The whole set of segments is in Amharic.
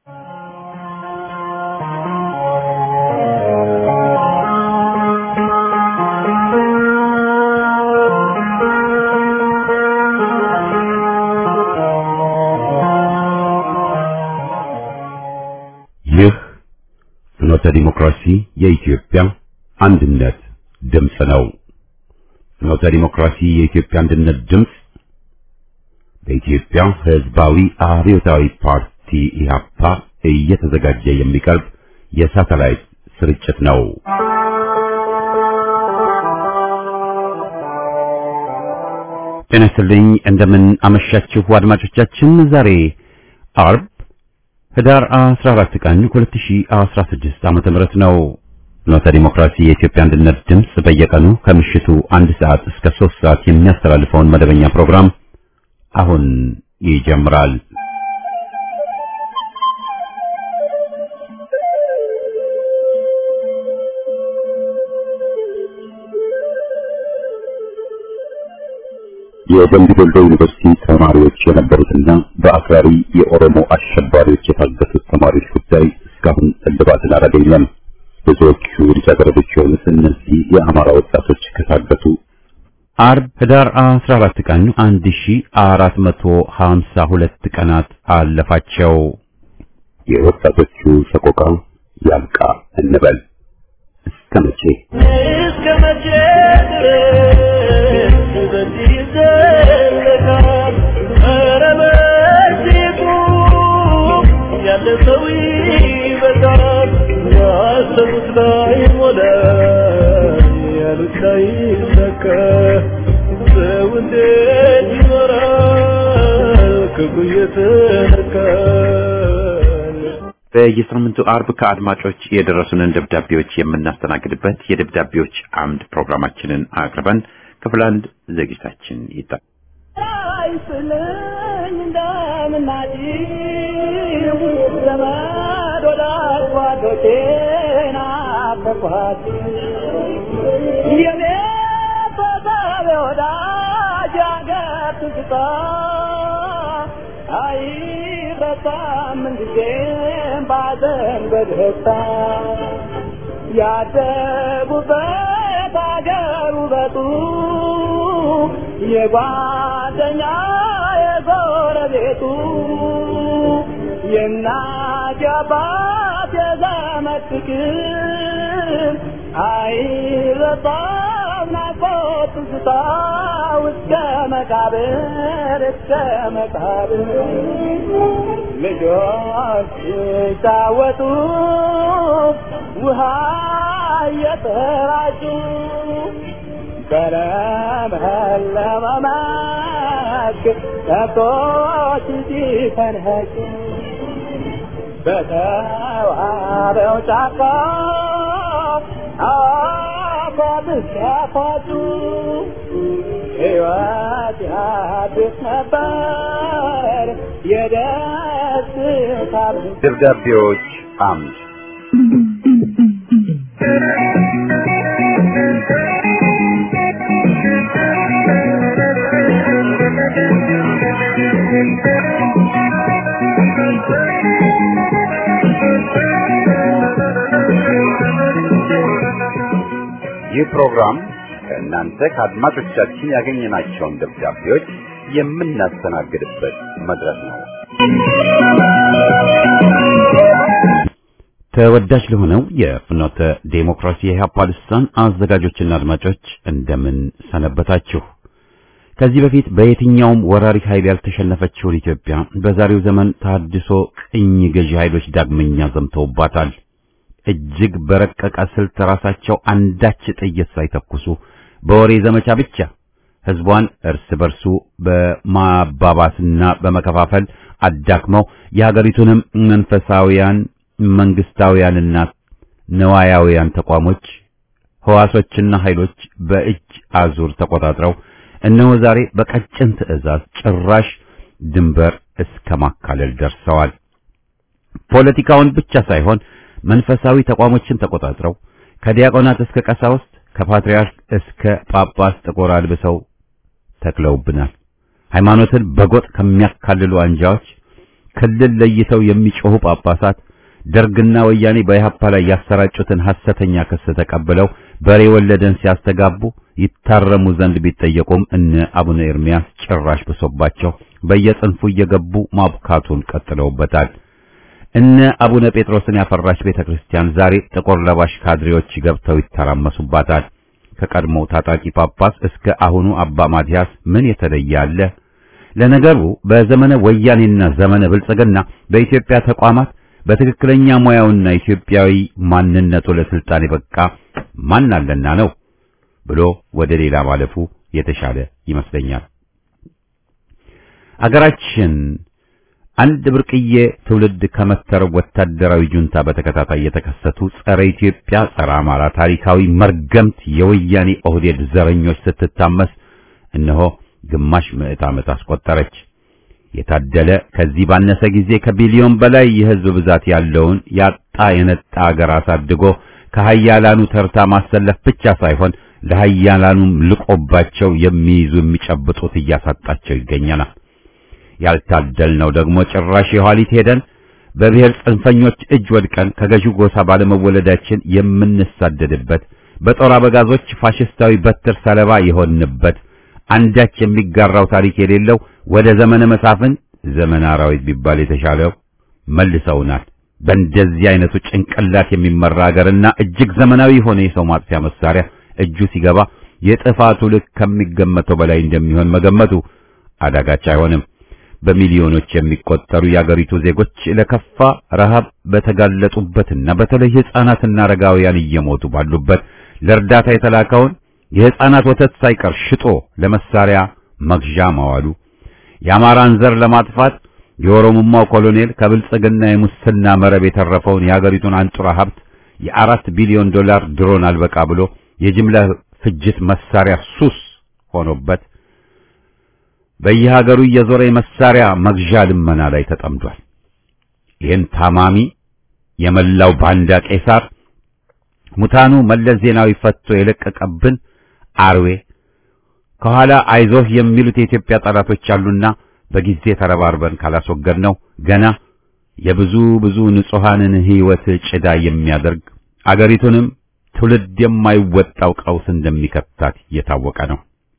ይህ ፍኖተ ዲሞክራሲ የኢትዮጵያ አንድነት ድምፅ ነው። ፍኖተ ዲሞክራሲ የኢትዮጵያ አንድነት ድምፅ በኢትዮጵያ ሕዝባዊ አብዮታዊ ፓርቲ ኢህአፓ እየተዘጋጀ የሚቀርብ የሳተላይት ስርጭት ነው። ጤና ይስጥልኝ። እንደምን አመሻችሁ አድማጮቻችን። ዛሬ አርብ ህዳር 14 ቀን 2016 ዓመተ ምህረት ነው። ፍኖተ ዲሞክራሲ የኢትዮጵያ አንድነት ድምፅ በየቀኑ ከምሽቱ አንድ ሰዓት እስከ 3 ሰዓት የሚያስተላልፈውን መደበኛ ፕሮግራም አሁን ይጀምራል። የደምቢ ዶሎ ዩኒቨርሲቲ ተማሪዎች የነበሩትና በአክራሪ የኦሮሞ አሸባሪዎች የታገቱት ተማሪዎች ጉዳይ እስካሁን እልባትን አላገኘም። ብዙዎቹ ልጃገረዶች የሆኑት እነዚህ የአማራ ወጣቶች ከታገቱ አርብ ህዳር 14 ቀን 1452 ቀናት አለፋቸው። የወጣቶቹ ሰቆቃ ያብቃ እንበል። እስከ መቼ እስከ መቼ ድረስ በዚህ ይዘለቃል? ኧረ በዚህ ቁም፣ ያለ ሰው ይበቃል። ያሰቡት ላይ ሞላ፣ ያሉት ላይ ሰከ ሰው እንዴት ይኖራል ክፉ እየተነካል? በየሳምንቱ አርብ ከአድማጮች የደረሱንን ደብዳቤዎች የምናስተናግድበት የደብዳቤዎች አምድ ፕሮግራማችንን አቅርበን ክፍል አንድ ዝግጅታችን ይጣ አይስለኝ እንደምናጭው ዘመድ ወዳጅ ጓዶቼን አፈኳት የኔ ተሳቢ ወዳጅ አገር ትዝታ አይረሳም ምንጊዜም ባዘን በደስታ ያደጉበት አገር ውበቱ የጓደኛ የጎረቤቱ የእናት የአባት የዘመድ ፍቅር አይረሳም ናፍቆት ትዝታ እስከ መቃብር እስከ መቃብር ልጆች ሲጫወቱ ውሃ እየተራጩ በለመለመ መስክ ከብቶች ሲፈንኸጩ በተዋበው ጫካ አፏት ሲያፏጩ ሕይወት ያድስ ነበር የደስታ ብዛት። ደብዳቤዎች አምድ ይህ ፕሮግራም ከእናንተ ከአድማጮቻችን ያገኘናቸውን ደብዳቤዎች የምናስተናግድበት መድረክ ነው። ተወዳጅ ለሆነው የፍኖተ ዴሞክራሲ የኢህአፓ ልሳን አዘጋጆችና አድማጮች እንደምን ሰነበታችሁ? ከዚህ በፊት በየትኛውም ወራሪ ኃይል ያልተሸነፈችውን ኢትዮጵያ በዛሬው ዘመን ታድሶ ቅኝ ገዢ ኃይሎች ዳግመኛ ዘምተውባታል። እጅግ በረቀቀ ስልት ራሳቸው አንዳች ጥይት ሳይተኩሱ በወሬ ዘመቻ ብቻ ህዝቧን እርስ በርሱ በማባባስና በመከፋፈል አዳክመው የሀገሪቱንም መንፈሳዊያን መንግስታውያንና ነዋያውያን ተቋሞች ህዋሶችና ኃይሎች በእጅ አዙር ተቆጣጥረው እነሆ ዛሬ በቀጭን ትዕዛዝ ጭራሽ ድንበር እስከ ማካለል ደርሰዋል። ፖለቲካውን ብቻ ሳይሆን መንፈሳዊ ተቋሞችን ተቆጣጥረው ከዲያቆናት እስከ ቀሳውስት ከፓትርያርክ እስከ ጳጳስ ጥቁር አልብሰው ተክለውብናል። ሃይማኖትን በጎጥ ከሚያካልሉ አንጃዎች ክልል ለይተው የሚጮሁ ጳጳሳት ደርግና ወያኔ በኢህአፓ ላይ ያሰራጩትን ሐሰተኛ ክስ ተቀብለው በሬ ወለደን ሲያስተጋቡ ይታረሙ ዘንድ ቢጠየቁም እነ አቡነ ኤርሚያስ ጭራሽ ብሶባቸው በየጽንፉ እየገቡ ማብካቱን ቀጥለውበታል። እነ አቡነ ጴጥሮስን ያፈራች ቤተክርስቲያን ዛሬ ጥቁር ለባሽ ካድሬዎች ገብተው ይተራመሱባታል። ከቀድሞው ታጣቂ ጳጳስ እስከ አሁኑ አባ ማቲያስ ምን የተለየ አለ? ለነገሩ በዘመነ ወያኔና ዘመነ ብልጽግና በኢትዮጵያ ተቋማት በትክክለኛ ሙያውና ኢትዮጵያዊ ማንነቱ ለስልጣን የበቃ ማን አለና ነው ብሎ ወደ ሌላ ማለፉ የተሻለ ይመስለኛል። አገራችን አንድ ብርቅዬ ትውልድ ከመተረው ወታደራዊ ጁንታ በተከታታይ የተከሰቱ ጸረ ኢትዮጵያ፣ ጸረ አማራ ታሪካዊ መርገምት የወያኔ ኦህዴድ ዘረኞች ስትታመስ እነሆ ግማሽ ምዕት ዓመት አስቆጠረች። የታደለ ከዚህ ባነሰ ጊዜ ከቢሊዮን በላይ የህዝብ ብዛት ያለውን ያጣ የነጣ አገር አሳድጎ ከሀያላኑ ተርታ ማሰለፍ ብቻ ሳይሆን ለሀያላኑም ልቆባቸው የሚይዙ የሚጨብጡት እያሳጣቸው ይገኛል። ያልታደልነው ደግሞ ጭራሽ የኋሊት ሄደን በብሔር ጽንፈኞች እጅ ወድቀን ከገዢው ጎሳ ባለመወለዳችን የምንሳደድበት በጦር አበጋዞች ፋሽስታዊ በትር ሰለባ የሆንበት አንዳች የሚጋራው ታሪክ የሌለው ወደ ዘመነ መሳፍን ዘመነ አራዊት ቢባል የተሻለው መልሰውናል። በእንደዚህ አይነቱ ጭንቅላት የሚመራ ሀገርና እጅግ ዘመናዊ የሆነ የሰው ማጥፊያ መሳሪያ እጁ ሲገባ የጥፋቱ ልክ ከሚገመተው በላይ እንደሚሆን መገመቱ አዳጋች አይሆንም። በሚሊዮኖች የሚቆጠሩ የአገሪቱ ዜጎች ለከፋ ረሃብ በተጋለጡበትና በተለይ ሕፃናትና አረጋውያን እየሞቱ ባሉበት ለእርዳታ የተላከውን የሕፃናት ወተት ሳይቀር ሽጦ ለመሳሪያ መግዣ ማዋሉ የአማራን ዘር ለማጥፋት የኦሮሞማው ኮሎኔል ከብልጽግና የሙስና መረብ የተረፈውን የሀገሪቱን አንጡራ ሀብት የአራት ቢሊዮን ዶላር ድሮን አልበቃ ብሎ የጅምላ ፍጅት መሳሪያ ሱስ ሆኖበት በየሀገሩ እየዞረ የመሳሪያ መግዣ ልመና ላይ ተጠምዷል። ይህን ታማሚ የመላው ባንዳ ቄሳር ሙታኑ መለስ ዜናዊ ፈቶ የለቀቀብን አርዌ ከኋላ አይዞህ የሚሉት የኢትዮጵያ ጠላቶች አሉና በጊዜ ተረባርበን ካላስወገድነው ገና የብዙ ብዙ ንጹሐንን ሕይወት ጭዳ የሚያደርግ አገሪቱንም ትውልድ የማይወጣው ቀውስ እንደሚከታት እየታወቀ ነው።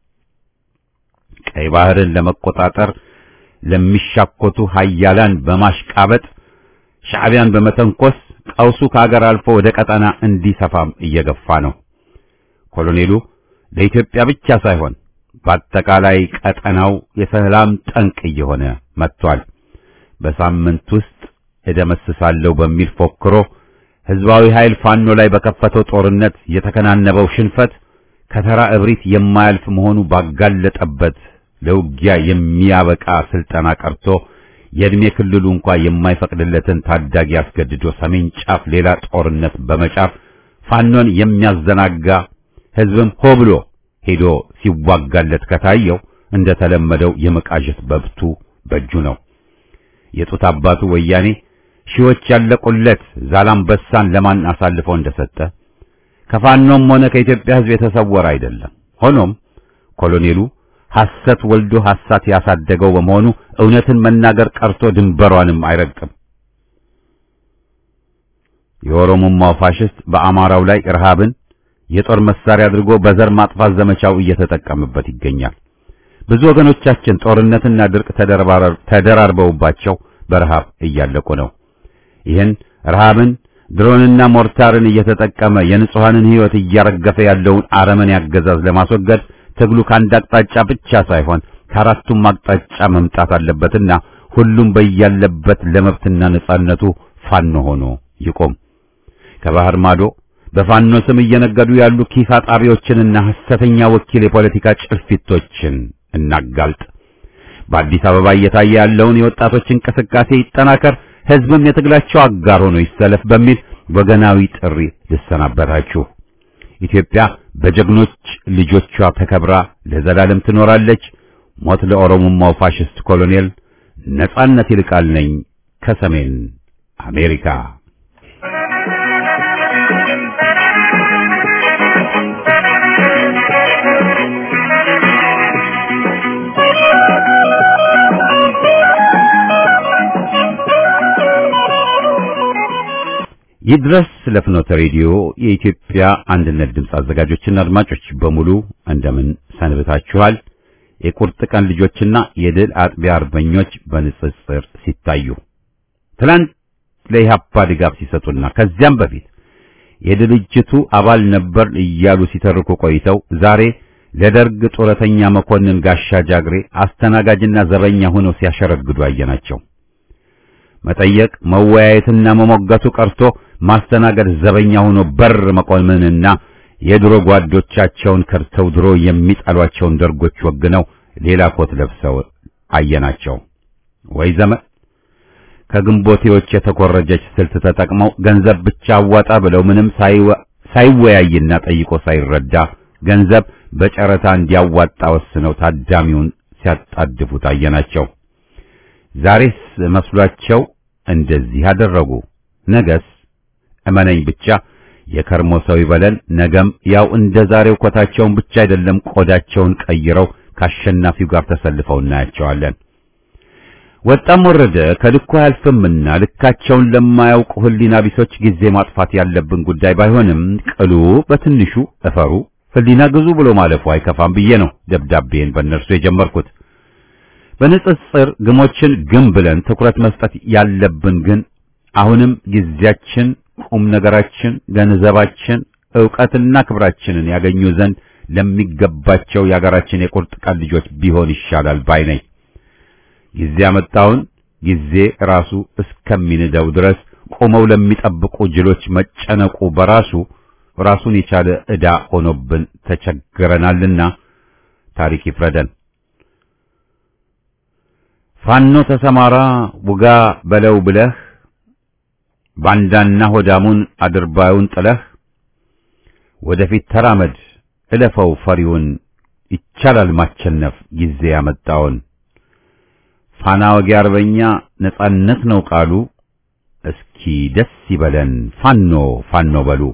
ቀይ ባህርን ለመቆጣጠር ለሚሻኮቱ ሀያላን በማሽቃበጥ ሻዕቢያን በመተንኮስ ቀውሱ ከአገር አልፎ ወደ ቀጠና እንዲሰፋም እየገፋ ነው። ኮሎኔሉ ለኢትዮጵያ ብቻ ሳይሆን በአጠቃላይ ቀጠናው የሰላም ጠንቅ እየሆነ መጥቷል። በሳምንት ውስጥ እደመስሳለሁ በሚል ፎክሮ ሕዝባዊ ኃይል ፋኖ ላይ በከፈተው ጦርነት የተከናነበው ሽንፈት ከተራ እብሪት የማያልፍ መሆኑ ባጋለጠበት ለውጊያ የሚያበቃ ስልጠና ቀርቶ የዕድሜ ክልሉ እንኳ የማይፈቅድለትን ታዳጊ አስገድዶ ሰሜን ጫፍ ሌላ ጦርነት በመጫፍ ፋኖን የሚያዘናጋ ሕዝብም ሆ ብሎ ሄዶ ሲዋጋለት ከታየው እንደተለመደው የመቃዠት በብቱ በእጁ ነው። የጡት አባቱ ወያኔ ሺዎች ያለቁለት ዛላምበሳን ለማን አሳልፎ እንደሰጠ ከፋኖም ሆነ ከኢትዮጵያ ሕዝብ የተሰወረ አይደለም። ሆኖም ኮሎኔሉ ሐሰት ወልዶ ሐሳት ያሳደገው በመሆኑ እውነትን መናገር ቀርቶ ድንበሯንም አይረግጥም። የኦሮሞማው ፋሽስት በአማራው ላይ ረሃብን የጦር መሳሪያ አድርጎ በዘር ማጥፋት ዘመቻው እየተጠቀመበት ይገኛል። ብዙ ወገኖቻችን ጦርነትና ድርቅ ተደራርበውባቸው በረሃብ እያለቁ ነው። ይህን ረሃብን ድሮንና ሞርታርን እየተጠቀመ የንጹሐንን ሕይወት እያረገፈ ያለውን አረመኔ አገዛዝ ለማስወገድ ትግሉ ከአንድ አቅጣጫ ብቻ ሳይሆን ከአራቱም አቅጣጫ መምጣት አለበትና ሁሉም በያለበት ለመብትና ነጻነቱ ፋኖ ሆኖ ይቆም። ከባህር ማዶ በፋኖ ስም እየነገዱ ያሉ ኪስ አጣቢዎችንና ሐሰተኛ ወኪል የፖለቲካ ጭልፊቶችን እናጋልጥ። በአዲስ አበባ እየታየ ያለውን የወጣቶች እንቅስቃሴ ይጠናከር፣ ሕዝብም የትግላቸው አጋር ሆኖ ይሰለፍ በሚል ወገናዊ ጥሪ ልሰናበታችሁ። ኢትዮጵያ በጀግኖች ልጆቿ ተከብራ ለዘላለም ትኖራለች። ሞት ለኦሮሞማው ፋሽስት ኮሎኔል! ነጻነት ይልቃል ነኝ ከሰሜን አሜሪካ። ይድረስ ለፍኖተ ሬዲዮ የኢትዮጵያ አንድነት ድምፅ አዘጋጆችና አድማጮች በሙሉ እንደምን ሰንብታችኋል? የቁርጥ ቀን ልጆችና የድል አጥቢያ አርበኞች በንጽጽር ሲታዩ ትላንት ለኢህአፓ ድጋፍ ሲሰጡና ከዚያም በፊት የድርጅቱ አባል ነበር እያሉ ሲተርኩ ቆይተው ዛሬ ለደርግ ጡረተኛ መኮንን ጋሻ ጃግሬ አስተናጋጅና ዘበኛ ሆነው ሲያሸረግዱ አየናቸው። መጠየቅ መወያየትና መሞገቱ ቀርቶ ማስተናገድ ዘበኛ ሆኖ በር መቆምንና የድሮ ጓዶቻቸውን ከርተው ድሮ የሚጠሏቸውን ደርጎች ወግነው ሌላ ኮት ለብሰው አየናቸው። ወይ ዘመን ከግንቦቴዎች የተኮረጀች ስልት ተጠቅመው ገንዘብ ብቻ አዋጣ ብለው ምንም ሳይወያይና ጠይቆ ሳይረዳ ገንዘብ በጨረታ እንዲያዋጣ ወስነው ታዳሚውን ሲያጣድፉ ታየናቸው። ዛሬስ መስሏቸው እንደዚህ አደረጉ። ነገስ እመነኝ ብቻ የከርሞ ሰው ይበለን። ነገም ያው እንደ ዛሬው ኮታቸውን ብቻ አይደለም ቆዳቸውን ቀይረው ከአሸናፊው ጋር ተሰልፈው እናያቸዋለን። ወጣም ወረደ ከልኩ አያልፍምና ልካቸውን ለማያውቁ ሕሊና ቢሶች ጊዜ ማጥፋት ያለብን ጉዳይ ባይሆንም ቅሉ በትንሹ እፈሩ ሕሊና ግዙ ብሎ ማለፉ አይከፋም ብዬ ነው ደብዳቤን በእነርሱ የጀመርኩት። በንጽጽር ግሞችን ግም ብለን ትኩረት መስጠት ያለብን ግን አሁንም ጊዜያችን፣ ቁም ነገራችን፣ ገንዘባችን፣ ዕውቀትና ክብራችንን ያገኙ ዘንድ ለሚገባቸው የአገራችን የቁርጥ ቀን ልጆች ቢሆን ይሻላል ባይ ነኝ። ጊዜ ያመጣውን ጊዜ ራሱ እስከሚንደው ድረስ ቆመው ለሚጠብቁ ጅሎች መጨነቁ በራሱ ራሱን የቻለ ዕዳ ሆኖብን ተቸግረናልና ታሪክ ይፍረደን። ፋኖ ተሰማራ ውጋ በለው ብለህ ባንዳና ሆዳሙን አድርባዩን ጥለህ ወደፊት ተራመድ እለፈው ፈሪውን ይቻላል ማቸነፍ ጊዜ ያመጣውን ፋና ወጊ አርበኛ ነጻነት ነው ቃሉ እስኪ ደስ ይበለን ፋኖ ፋኖ በሉ።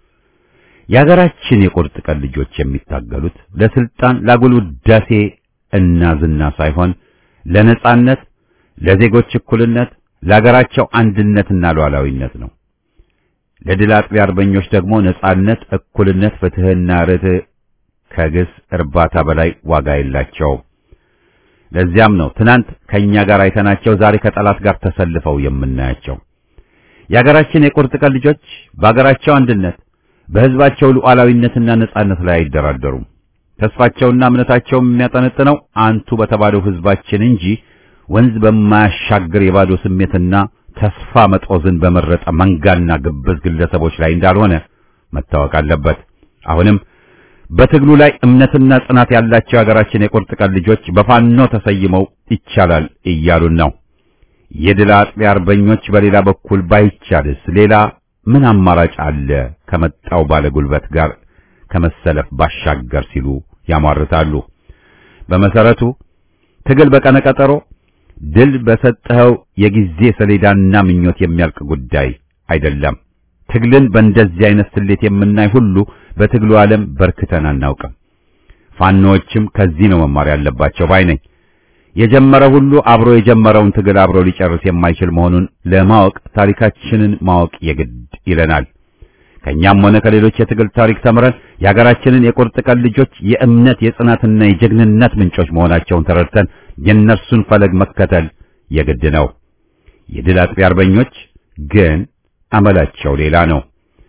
የሀገራችን የቁርጥ ቀን ልጆች የሚታገሉት ለስልጣን ላጉል ውዳሴ እና ዝና ሳይሆን ለነጻነት፣ ለዜጎች እኩልነት፣ ለሀገራቸው አንድነትና ሉዓላዊነት ነው። ለድል አጥቢያ አርበኞች ደግሞ ነጻነት፣ እኩልነት፣ ፍትህና ርትዕ ከግስ እርባታ በላይ ዋጋ የላቸውም። ለዚያም ነው ትናንት ከኛ ጋር አይተናቸው ዛሬ ከጠላት ጋር ተሰልፈው የምናያቸው። የሀገራችን የቁርጥ ቀን ልጆች በሀገራቸው አንድነት በሕዝባቸው ሉዓላዊነትና ነጻነት ላይ አይደራደሩም። ተስፋቸውና እምነታቸውም የሚያጠነጥነው አንቱ በተባለው ሕዝባችን እንጂ ወንዝ በማያሻግር የባዶ ስሜትና ተስፋ መጦዝን በመረጠ መንጋና ግብዝ ግለሰቦች ላይ እንዳልሆነ መታወቅ አለበት። አሁንም በትግሉ ላይ እምነትና ጽናት ያላቸው የሀገራችን የቁርጥ ቀን ልጆች በፋኖ ተሰይመው ይቻላል እያሉን ነው። የድል አጥቢያ አርበኞች በሌላ በኩል ባይቻልስ ሌላ ምን አማራጭ አለ ከመጣው ባለጉልበት ጋር ከመሰለፍ ባሻገር ሲሉ ያሟርታሉ። በመሰረቱ ትግል በቀነ ቀጠሮ ድል በሰጠኸው የጊዜ ሰሌዳና ምኞት የሚያልቅ ጉዳይ አይደለም። ትግልን በእንደዚህ አይነት ስሌት የምናይ ሁሉ በትግሉ ዓለም በርክተን አናውቅም። ፋኖዎችም ከዚህ ነው መማር ያለባቸው ባይ ነኝ። የጀመረ ሁሉ አብሮ የጀመረውን ትግል አብሮ ሊጨርስ የማይችል መሆኑን ለማወቅ ታሪካችንን ማወቅ የግድ ይለናል። ከኛም ሆነ ከሌሎች የትግል ታሪክ ተምረን የሀገራችንን የቁርጥ ቀን ልጆች የእምነት የጽናትና የጀግንነት ምንጮች መሆናቸውን ተረድተን የእነርሱን ፈለግ መከተል የግድ ነው። የድል አጥቢያ አርበኞች ግን አመላቸው ሌላ ነው።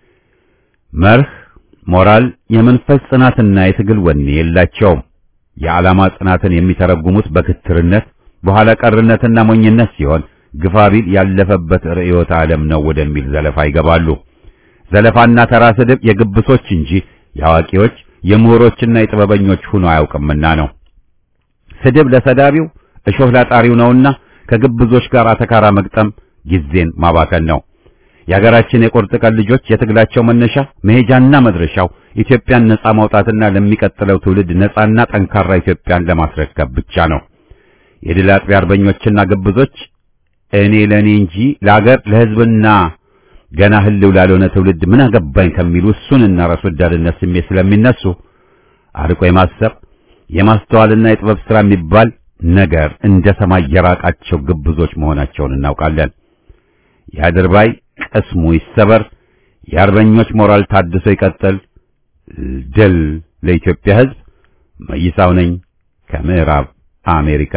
መርህ፣ ሞራል፣ የመንፈስ ጽናትና የትግል ወኔ የላቸውም። የዓላማ ጽናትን የሚተረጉሙት በክትርነት በኋላ ቀርነትና ሞኝነት ሲሆን ግፋቢል ያለፈበት ርዕዮተ ዓለም ነው ወደሚል ዘለፋ ይገባሉ። ዘለፋና ተራ ስድብ የግብሶች እንጂ የአዋቂዎች የምሁሮችና የጥበበኞች ሆኖ አያውቅምና ነው። ስድብ ለሰዳቢው እሾህ ላጣሪው ነውና ከግብዞች ጋር አተካራ መግጠም ጊዜን ማባከን ነው። የሀገራችን የቁርጥ ቀን ልጆች የትግላቸው መነሻ መሄጃና መድረሻው ኢትዮጵያን ነጻ ማውጣትና ለሚቀጥለው ትውልድ ነጻና ጠንካራ ኢትዮጵያን ለማስረከብ ብቻ ነው። የድል አጥቢያ አርበኞችና ግብዞች እኔ ለእኔ እንጂ ለአገር ለሕዝብና ገና ህልው ላልሆነ ትውልድ ምን አገባኝ ከሚሉ እሱንና ራስ ወዳድነት ስሜት ስለሚነሱ አርቆ የማሰብ የማስተዋልና የጥበብ ሥራ የሚባል ነገር እንደ ሰማይ የራቃቸው ግብዞች መሆናቸውን እናውቃለን። የአድርባይ ቅስሙ ይሰበር፣ የአርበኞች ሞራል ታድሶ ይቀጥል። ድል ለኢትዮጵያ ሕዝብ። መይሳው ነኝ ከምዕራብ አሜሪካ።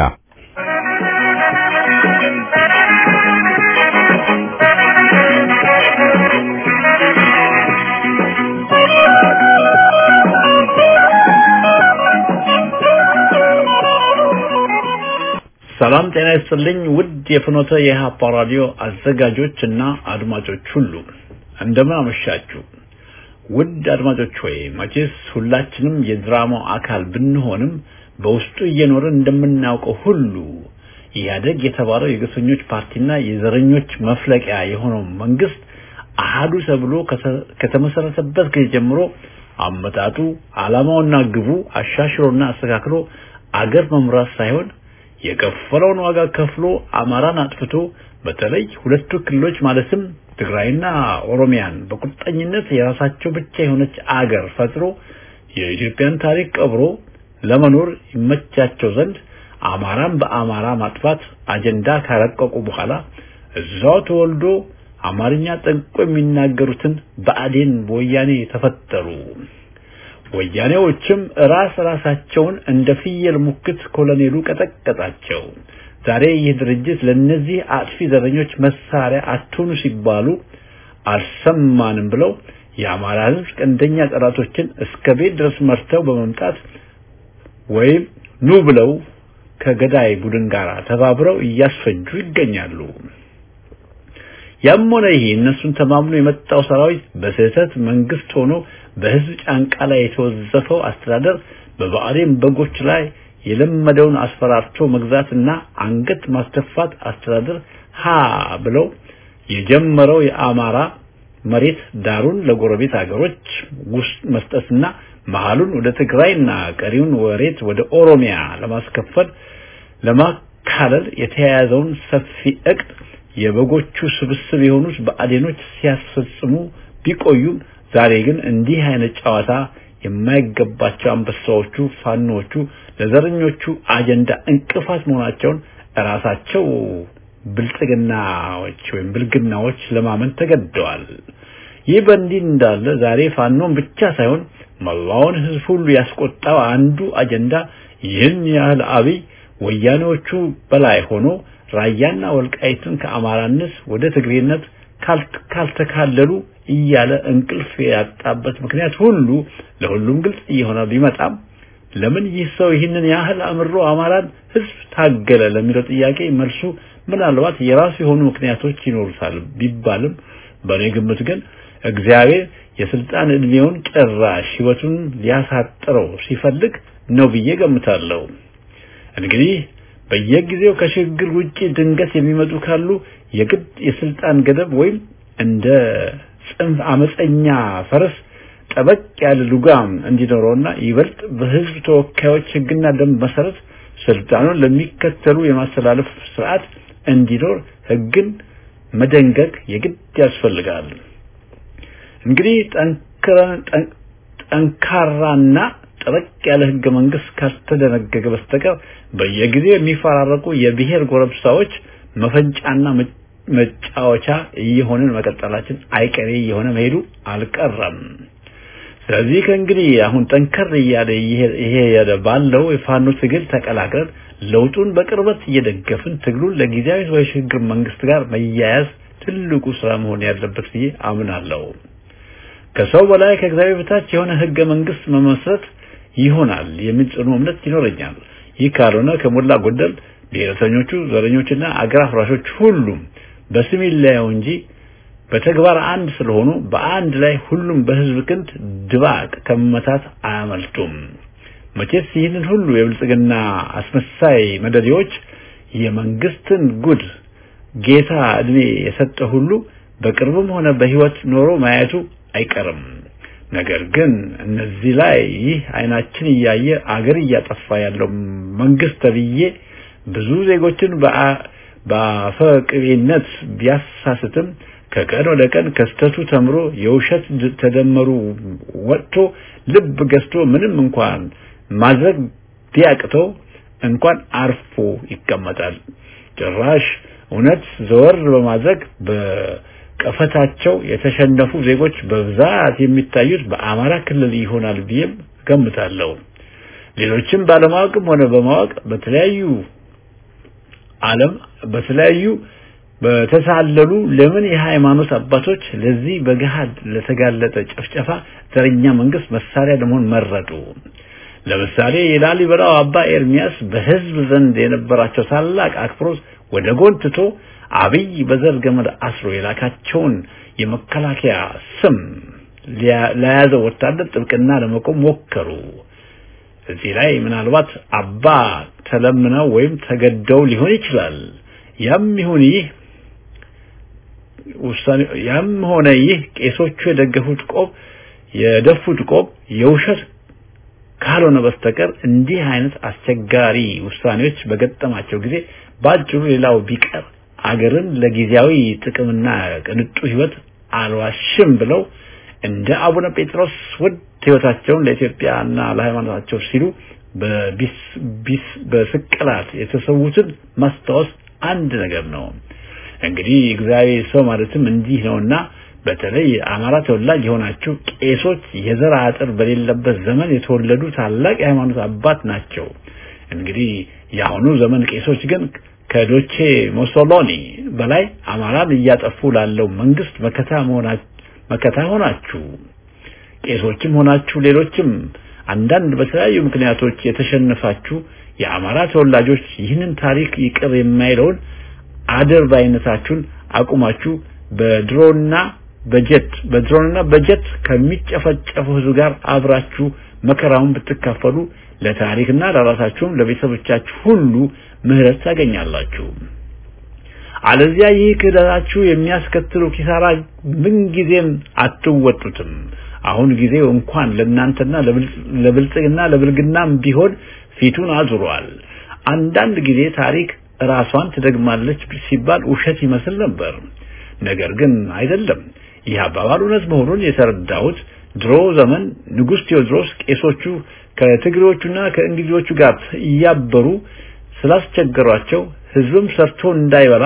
ሰላም ጤና ይስጥልኝ። ውድ የፍኖተ የኢህአፓ ራዲዮ አዘጋጆች እና አድማጮች ሁሉ እንደምን አመሻችሁ። ውድ አድማጮች ሆይ መቼስ ሁላችንም የድራማው አካል ብንሆንም በውስጡ እየኖርን እንደምናውቀው ሁሉ ኢህአደግ የተባለው የግፈኞች ፓርቲና የዘረኞች መፍለቂያ የሆነው መንግስት አሃዱ ተብሎ ከተመሰረተበት ጊዜ ጀምሮ አመጣጡ ዓላማውና ግቡ አሻሽሎና አስተካክሎ አገር መምራት ሳይሆን የከፈለውን ዋጋ ከፍሎ አማራን አጥፍቶ በተለይ ሁለቱ ክልሎች ማለትም ትግራይና ኦሮሚያን በቁርጠኝነት የራሳቸው ብቻ የሆነች አገር ፈጥሮ የኢትዮጵያን ታሪክ ቀብሮ ለመኖር ይመቻቸው ዘንድ አማራን በአማራ ማጥፋት አጀንዳ ካረቀቁ በኋላ እዛው ተወልዶ አማርኛ ጠንቅቆ የሚናገሩትን በአዴን በወያኔ ተፈጠሩ። ወያኔዎችም ራስ ራሳቸውን እንደ ፍየል ሙክት ኮሎኔሉ ቀጠቀጣቸው። ዛሬ ይህ ድርጅት ለነዚህ አጥፊ ዘረኞች መሳሪያ አትሁኑ ሲባሉ አልሰማንም ብለው የአማራ ሕዝብ ቀንደኛ ጠላቶችን እስከ ቤት ድረስ መርተው በመምጣት ወይም ኑ ብለው ከገዳይ ቡድን ጋር ተባብረው እያስፈጁ ይገኛሉ። ያም ሆነ ይሄ እነሱን ተማምኖ የመጣው ሰራዊት በስህተት መንግስት ሆኖ በህዝብ ጫንቃ ላይ የተወዘፈው አስተዳደር በብአዴን በጎች ላይ የለመደውን አስፈራርቶ መግዛትና አንገት ማስደፋት አስተዳደር ሀ ብለው የጀመረው የአማራ መሬት ዳሩን ለጎረቤት ሀገሮች ውስጥ መስጠትና መሀሉን ወደ ትግራይና ቀሪውን ወሬት ወደ ኦሮሚያ ለማስከፈል ለማካለል የተያያዘውን ሰፊ እቅድ የበጎቹ ስብስብ የሆኑት በአዴኖች ሲያስፈጽሙ ቢቆዩም ዛሬ ግን እንዲህ አይነት ጨዋታ የማይገባቸው አንበሳዎቹ ፋኖቹ ለዘረኞቹ አጀንዳ እንቅፋት መሆናቸውን ራሳቸው ብልጽግናዎች ወይም ብልግናዎች ለማመን ተገደዋል። ይህ በእንዲህ እንዳለ ዛሬ ፋኖን ብቻ ሳይሆን መላውን ህዝብ ሁሉ ያስቆጣው አንዱ አጀንዳ ይህን ያህል አብይ ወያኔዎቹ በላይ ሆኖ ራያና ወልቃይትን ከአማራነት ወደ ትግሬነት ካልተካለሉ እያለ እንቅልፍ ያጣበት ምክንያት ሁሉ ለሁሉም ግልጽ እየሆነ ቢመጣም ለምን ይህ ሰው ይህንን ያህል አምሮ አማራን ህዝብ ታገለ ለሚለው ጥያቄ መልሱ ምናልባት የራሱ የሆኑ ምክንያቶች ይኖሩታል ቢባልም በእኔ ግምት ግን እግዚአብሔር የስልጣን እድሜውን ጭራሽ ህይወቱን ሊያሳጥረው ሲፈልግ ነው ብዬ ገምታለሁ። እንግዲህ በየጊዜው ከሽግግር ውጪ ድንገት የሚመጡ ካሉ የግድ የስልጣን ገደብ ወይም እንደ ጽንፍ አመፀኛ ፈረስ ጠበቅ ያለ ልጓም እንዲኖረውና ይበልጥ በህዝብ ተወካዮች ህግና ደንብ መሰረት ስልጣኑን ለሚከተሉ የማስተላለፍ ስርዓት እንዲኖር ህግን መደንገግ የግድ ያስፈልጋል። እንግዲህ ጠንካራና ጠበቅ ያለ ህገ መንግስት ካልተደነገገ በስተቀር በየጊዜው የሚፈራረቁ የብሔር ጎረብሳዎች መፈንጫና መጫወቻ እየሆንን መቀጠላችን አይቀሬ እየሆነ መሄዱ አልቀረም። ስለዚህ ከእንግዲህ አሁን ጠንከር እያለ ይሄ ባለው የፋኖ ትግል ተቀላቅለን ለውጡን በቅርበት እየደገፍን ትግሉን ለጊዜያዊ የሽግግር መንግስት ጋር መያያዝ ትልቁ ስራ መሆን ያለበት ብዬ አምናለሁ። ከሰው በላይ ከእግዚአብሔር በታች የሆነ ህገ መንግስት መመስረት ይሆናል የሚል ጽኑ እምነት ይኖረኛል። ይህ ካልሆነ ከሞላ ጎደል ብሔረተኞቹ፣ ዘረኞችና አገር አፍራሾች ሁሉም በስም ይለያዩ እንጂ በተግባር አንድ ስለሆኑ በአንድ ላይ ሁሉም በህዝብ ክንድ ድባቅ ከመመታት አያመልጡም። መቼስ ይህንን ሁሉ የብልጽግና አስመሳይ መደዴዎች የመንግስትን ጉድ ጌታ እድሜ የሰጠ ሁሉ በቅርብም ሆነ በህይወት ኖሮ ማየቱ አይቀርም። ነገር ግን እነዚህ ላይ ይህ አይናችን እያየ አገር እያጠፋ ያለው መንግስት ተብዬ ብዙ ዜጎችን በአፈቅቤነት ቢያሳስትም ከቀን ወደ ቀን ከስተቱ ተምሮ የውሸት ተደመሩ ወጥቶ ልብ ገዝቶ ምንም እንኳን ማድረግ ቢያቅተው እንኳን አርፎ ይቀመጣል። ጭራሽ እውነት ዘወር በማድረግ ቀፈታቸው የተሸነፉ ዜጎች በብዛት የሚታዩት በአማራ ክልል ይሆናል ብዬም ገምታለሁ። ሌሎችም ባለማወቅም ሆነ በማወቅ በተለያዩ ዓለም በተለያዩ በተሳለሉ ለምን የሃይማኖት አባቶች ለዚህ በገሃድ ለተጋለጠ ጭፍጨፋ ዘረኛ መንግስት መሳሪያ ለመሆን መረጡ? ለምሳሌ የላሊበላው አባ ኤርሚያስ በህዝብ ዘንድ የነበራቸው ታላቅ አክብሮት ወደ ጎን ትቶ አብይ በዘር ገመድ አስሮ የላካቸውን የመከላከያ ስም ለያዘ ወታደር ጥብቅና ለመቆም ሞከሩ። እዚህ ላይ ምናልባት አባ ተለምነው ወይም ተገደው ሊሆን ይችላል። ያም ይሁን ይህ ውሳኔ ያም ሆነ ይህ ቄሶቹ የደገፉት ቆብ የደፉት ቆብ የውሸት ካልሆነ በስተቀር እንዲህ አይነት አስቸጋሪ ውሳኔዎች በገጠማቸው ጊዜ ባጭሩ ሌላው ቢቀር አገርን ለጊዜያዊ ጥቅምና ቅንጡ ህይወት አልዋሽም ብለው እንደ አቡነ ጴጥሮስ ውድ ህይወታቸውን ለኢትዮጵያና ለሃይማኖታቸው ሲሉ በቢስ ቢስ በስቅላት የተሰዉትን ማስታወስ አንድ ነገር ነው። እንግዲህ እግዚአብሔር ሰው ማለትም እንዲህ ነውና በተለይ አማራ ተወላጅ የሆናችሁ ቄሶች የዘር አጥር በሌለበት ዘመን የተወለዱ ታላቅ የሃይማኖት አባት ናቸው። እንግዲህ የአሁኑ ዘመን ቄሶች ግን ከዶቼ ሞሶሎኒ በላይ አማራን እያጠፉ ላለው መንግስት መከታ መሆናችሁ መከታ ሆናችሁ ቄሶችም ሆናችሁ ሌሎችም አንዳንድ በተለያዩ ምክንያቶች የተሸነፋችሁ የአማራ ተወላጆች ይህንን ታሪክ ይቅር የማይለውን አደር ባይነታችሁን አቁማችሁ በድሮና በጀት በድሮንና በጀት ከሚጨፈጨፉ ህዝብ ጋር አብራችሁ መከራውን ብትካፈሉ ለታሪክና ለራሳችሁም ለቤተሰቦቻችሁ ሁሉ ምህረት ታገኛላችሁ። አለዚያ ይህ ክህደታችሁ የሚያስከትሉ ኪሳራ ምንጊዜም አትወጡትም። አሁን ጊዜው እንኳን ለእናንተና ለብልጽግና ለብልግናም ቢሆን ፊቱን አዙሯል። አንዳንድ ጊዜ ታሪክ ራሷን ትደግማለች ሲባል ውሸት ይመስል ነበር። ነገር ግን አይደለም። ይህ አባባል እውነት መሆኑን የተረዳሁት ድሮ ዘመን ንጉሥ ቴዎድሮስ ቄሶቹ ከትግሬዎቹና ከእንግሊዞቹ ጋር እያበሩ ስላስቸገሯቸው ህዝብም ሰርቶ እንዳይበላ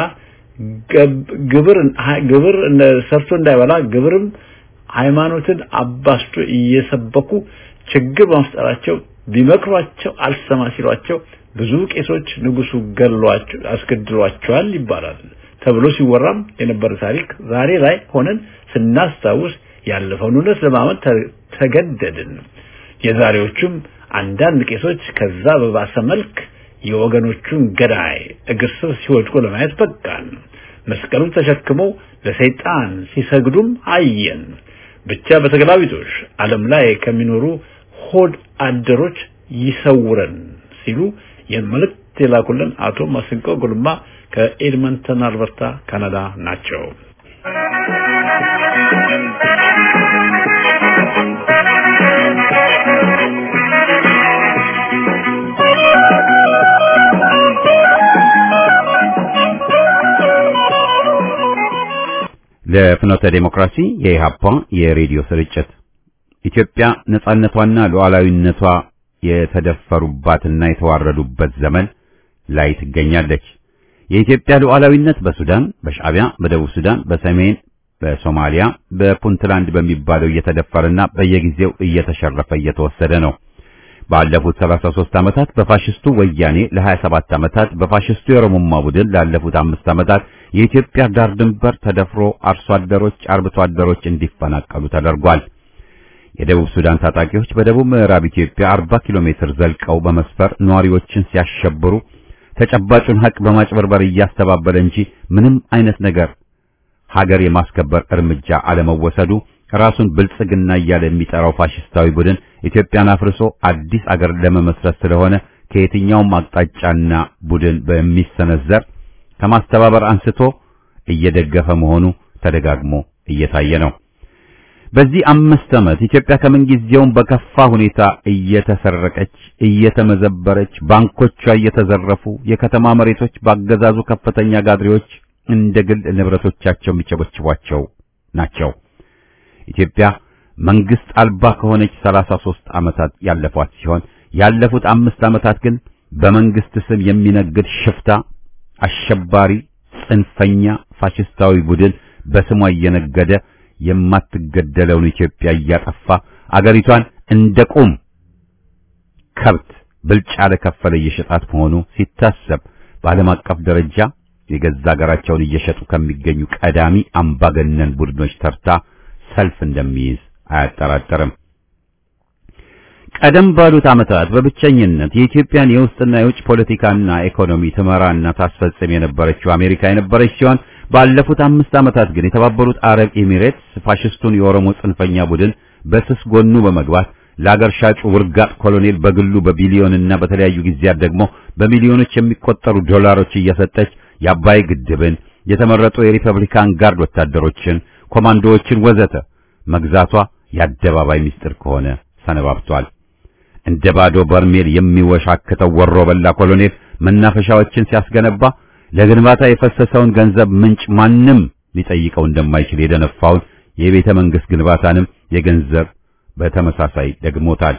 ግብር ግብር ሰርቶ እንዳይበላ ግብርም ሃይማኖትን አባስቶ እየሰበኩ ችግር በመፍጠራቸው ቢመክሯቸው አልሰማ ሲሏቸው ብዙ ቄሶች ንጉሱ ገሏቸው አስገድሏቸዋል ይባላል ተብሎ ሲወራም የነበረ ታሪክ ዛሬ ላይ ሆነን ስናስታውስ ያለፈውን እውነት ለማመን ተገደድን። የዛሬዎቹም አንዳንድ ቄሶች ከዛ በባሰ መልክ የወገኖቹን ገዳይ እግር ስር ሲወድቁ ለማየት በቃን። መስቀሉን ተሸክመው ለሰይጣን ሲሰግዱም አየን። ብቻ በተገላቢጦሽ ዓለም ላይ ከሚኖሩ ሆድ አደሮች ይሰውረን ሲሉ የመልእክት የላኩልን አቶ ማስንቆ ጉልማ ከኤድመንተን አልበርታ ካናዳ ናቸው። ለፍኖተ ዴሞክራሲ የኢሃፓ የሬዲዮ ስርጭት ኢትዮጵያ ነጻነቷና ሉዓላዊነቷ የተደፈሩባትና የተዋረዱበት ዘመን ላይ ትገኛለች። የኢትዮጵያ ሉዓላዊነት በሱዳን፣ በሻዕቢያ፣ በደቡብ ሱዳን፣ በሰሜን በሶማሊያ፣ በፑንትላንድ በሚባለው እየተደፈረና በየጊዜው እየተሸረፈ እየተወሰደ ነው። ባለፉት 33 ዓመታት በፋሽስቱ ወያኔ ለ27 ዓመታት በፋሽስቱ የኦሮሞማ ቡድን ላለፉት አምስት ዓመታት የኢትዮጵያ ዳር ድንበር ተደፍሮ አርሶ አደሮች፣ አርብቶ አደሮች እንዲፈናቀሉ ተደርጓል። የደቡብ ሱዳን ታጣቂዎች በደቡብ ምዕራብ ኢትዮጵያ 40 ኪሎ ሜትር ዘልቀው በመስፈር ነዋሪዎችን ሲያሸብሩ ተጨባጩን ሀቅ በማጭበርበር እያስተባበለ እንጂ ምንም አይነት ነገር ሀገር የማስከበር እርምጃ አለመወሰዱ ራሱን ብልጽግና እያለ የሚጠራው ፋሽስታዊ ቡድን ኢትዮጵያን አፍርሶ አዲስ አገር ለመመስረት ስለሆነ ከየትኛውም አቅጣጫና ቡድን በሚሰነዘር ከማስተባበር አንስቶ እየደገፈ መሆኑ ተደጋግሞ እየታየ ነው። በዚህ አምስት ዓመት ኢትዮጵያ ከምንጊዜውም በከፋ ሁኔታ እየተሰረቀች፣ እየተመዘበረች፣ ባንኮቿ እየተዘረፉ፣ የከተማ መሬቶች ባገዛዙ ከፍተኛ ጋድሬዎች እንደ ግል ንብረቶቻቸው የሚቸበችቧቸው ናቸው። ኢትዮጵያ መንግስት አልባ ከሆነች 33 ዓመታት ያለፏት ሲሆን ያለፉት አምስት ዓመታት ግን በመንግስት ስም የሚነግድ ሽፍታ፣ አሸባሪ፣ ጽንፈኛ ፋሽስታዊ ቡድን በስሟ እየነገደ የማትገደለውን ኢትዮጵያ እያጠፋ አገሪቷን እንደ ቁም ከብት ብልጫ ለከፈለ እየሸጣት መሆኑ ሲታሰብ በዓለም አቀፍ ደረጃ የገዛ ሀገራቸውን እየሸጡ ከሚገኙ ቀዳሚ አምባገነን ቡድኖች ተርታ ሰልፍ እንደሚይዝ አያጠራጠርም። ቀደም ባሉት ዓመታት በብቸኝነት የኢትዮጵያን የውስጥና የውጭ ፖለቲካና ኢኮኖሚ ትመራና ታስፈጽም የነበረችው አሜሪካ የነበረች ሲሆን ባለፉት አምስት ዓመታት ግን የተባበሩት አረብ ኤሚሬትስ ፋሽስቱን የኦሮሞ ጽንፈኛ ቡድን በስስ ጎኑ በመግባት ለአገር ሻጩ ውርጋጥ ኮሎኔል በግሉ በቢሊዮንና በተለያዩ ጊዜያት ደግሞ በሚሊዮኖች የሚቆጠሩ ዶላሮች እየሰጠች የአባይ ግድብን የተመረጡ የሪፐብሊካን ጋርድ ወታደሮችን፣ ኮማንዶዎችን ወዘተ መግዛቷ የአደባባይ ምስጢር ከሆነ ሰነባብቷል። እንደ ባዶ በርሜል የሚወሻክተው ወሮ በላ ኮሎኔል መናፈሻዎችን ሲያስገነባ ለግንባታ የፈሰሰውን ገንዘብ ምንጭ ማንም ሊጠይቀው እንደማይችል የደነፋውን የቤተ መንግስት ግንባታንም የገንዘብ በተመሳሳይ ደግሞታል።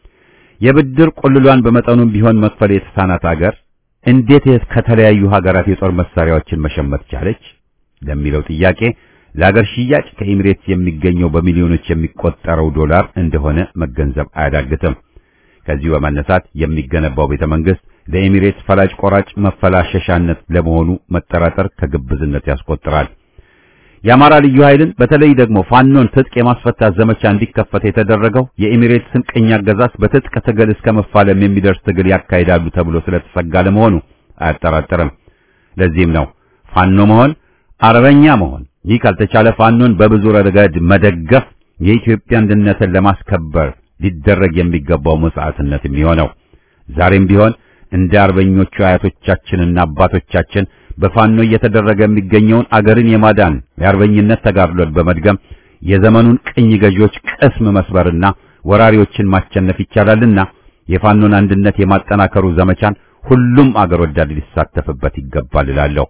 የብድር ቁልሏን በመጠኑም ቢሆን መክፈል የተሳናት አገር እንዴት ከተለያዩ ሀገራት የጦር መሳሪያዎችን መሸመት ቻለች ለሚለው ጥያቄ ለአገር ሽያጭ ከኤሚሬትስ የሚገኘው በሚሊዮኖች የሚቆጠረው ዶላር እንደሆነ መገንዘብ አያዳግትም። ከዚሁ በመነሳት የሚገነባው ቤተ መንግስት ለኤሚሬትስ ፈላጭ ቆራጭ መፈላሸሻነት ለመሆኑ መጠራጠር ከግብዝነት ያስቆጥራል። የአማራ ልዩ ኃይልን በተለይ ደግሞ ፋኖን ትጥቅ የማስፈታት ዘመቻ እንዲከፈት የተደረገው የኤሚሬትስን ቅኝ አገዛዝ በትጥቅ ትግል እስከ መፋለም የሚደርስ ትግል ያካሂዳሉ ተብሎ ስለተሰጋ ለመሆኑ አያጠራጥርም። ለዚህም ነው ፋኖ መሆን አርበኛ መሆን ይህ ካልተቻለ ፋኖን በብዙ ረገድ መደገፍ የኢትዮጵያ አንድነትን ለማስከበር ሊደረግ የሚገባው መስዋዕትነት የሚሆነው ዛሬም ቢሆን እንደ አርበኞቹ አያቶቻችንና አባቶቻችን በፋኖ እየተደረገ የሚገኘውን አገርን የማዳን የአርበኝነት ተጋድሎን በመድገም የዘመኑን ቅኝ ገዢዎች ቅስም መስበርና ወራሪዎችን ማሸነፍ ይቻላልና የፋኖን አንድነት የማጠናከሩ ዘመቻን ሁሉም አገር ወዳድ ሊሳተፍበት ይገባል እላለሁ።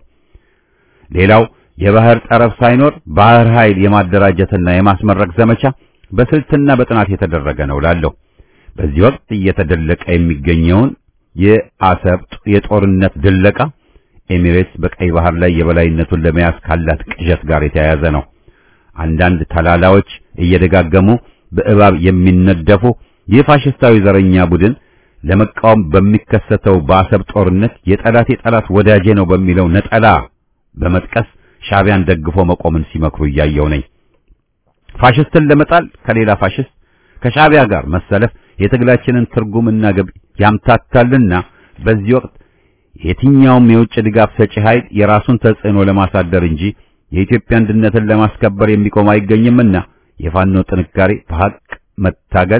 ሌላው የባህር ጠረፍ ሳይኖር ባህር ኃይል የማደራጀትና የማስመረቅ ዘመቻ በስልትና በጥናት የተደረገ ነው እላለሁ። በዚህ ወቅት እየተደለቀ የሚገኘውን የአሰብ የጦርነት ድለቃ ኤሚሬትስ በቀይ ባህር ላይ የበላይነቱን ለመያዝ ካላት ቅዠት ጋር የተያያዘ ነው። አንዳንድ ተላላዎች እየደጋገሙ በእባብ የሚነደፉ ይህ ፋሽስታዊ ዘረኛ ቡድን ለመቃወም በሚከሰተው በአሰብ ጦርነት የጠላት የጠላት ወዳጄ ነው በሚለው ነጠላ በመጥቀስ ሻዕቢያን ደግፎ መቆምን ሲመክሩ እያየው ነኝ። ፋሽስትን ለመጣል ከሌላ ፋሽስት ከሻዕቢያ ጋር መሰለፍ የትግላችንን ትርጉምና ግብ ያምታታልና በዚህ ወቅት የትኛውም የውጭ ድጋፍ ሰጪ ኃይል የራሱን ተጽዕኖ ለማሳደር እንጂ የኢትዮጵያ አንድነትን ለማስከበር የሚቆም አይገኝምና የፋኖ ጥንካሬ በሐቅ መታገል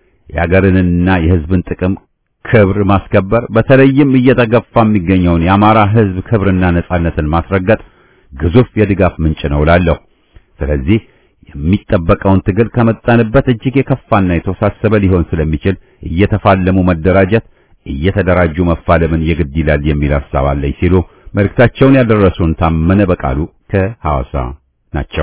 የአገርንና የሕዝብን ጥቅም ክብር ማስከበር በተለይም እየተገፋ የሚገኘውን የአማራ ሕዝብ ክብርና ነጻነትን ማስረገጥ ግዙፍ የድጋፍ ምንጭ ነው እላለሁ። ስለዚህ የሚጠበቀውን ትግል ከመጣንበት እጅግ የከፋና የተወሳሰበ ሊሆን ስለሚችል እየተፋለሙ መደራጀት እየተደራጁ መፋለምን የግድ ይላል የሚል ሐሳብ አለኝ ሲሉ መልእክታቸውን ያደረሱን ታመነ በቃሉ ከሐዋሳ ናቸው።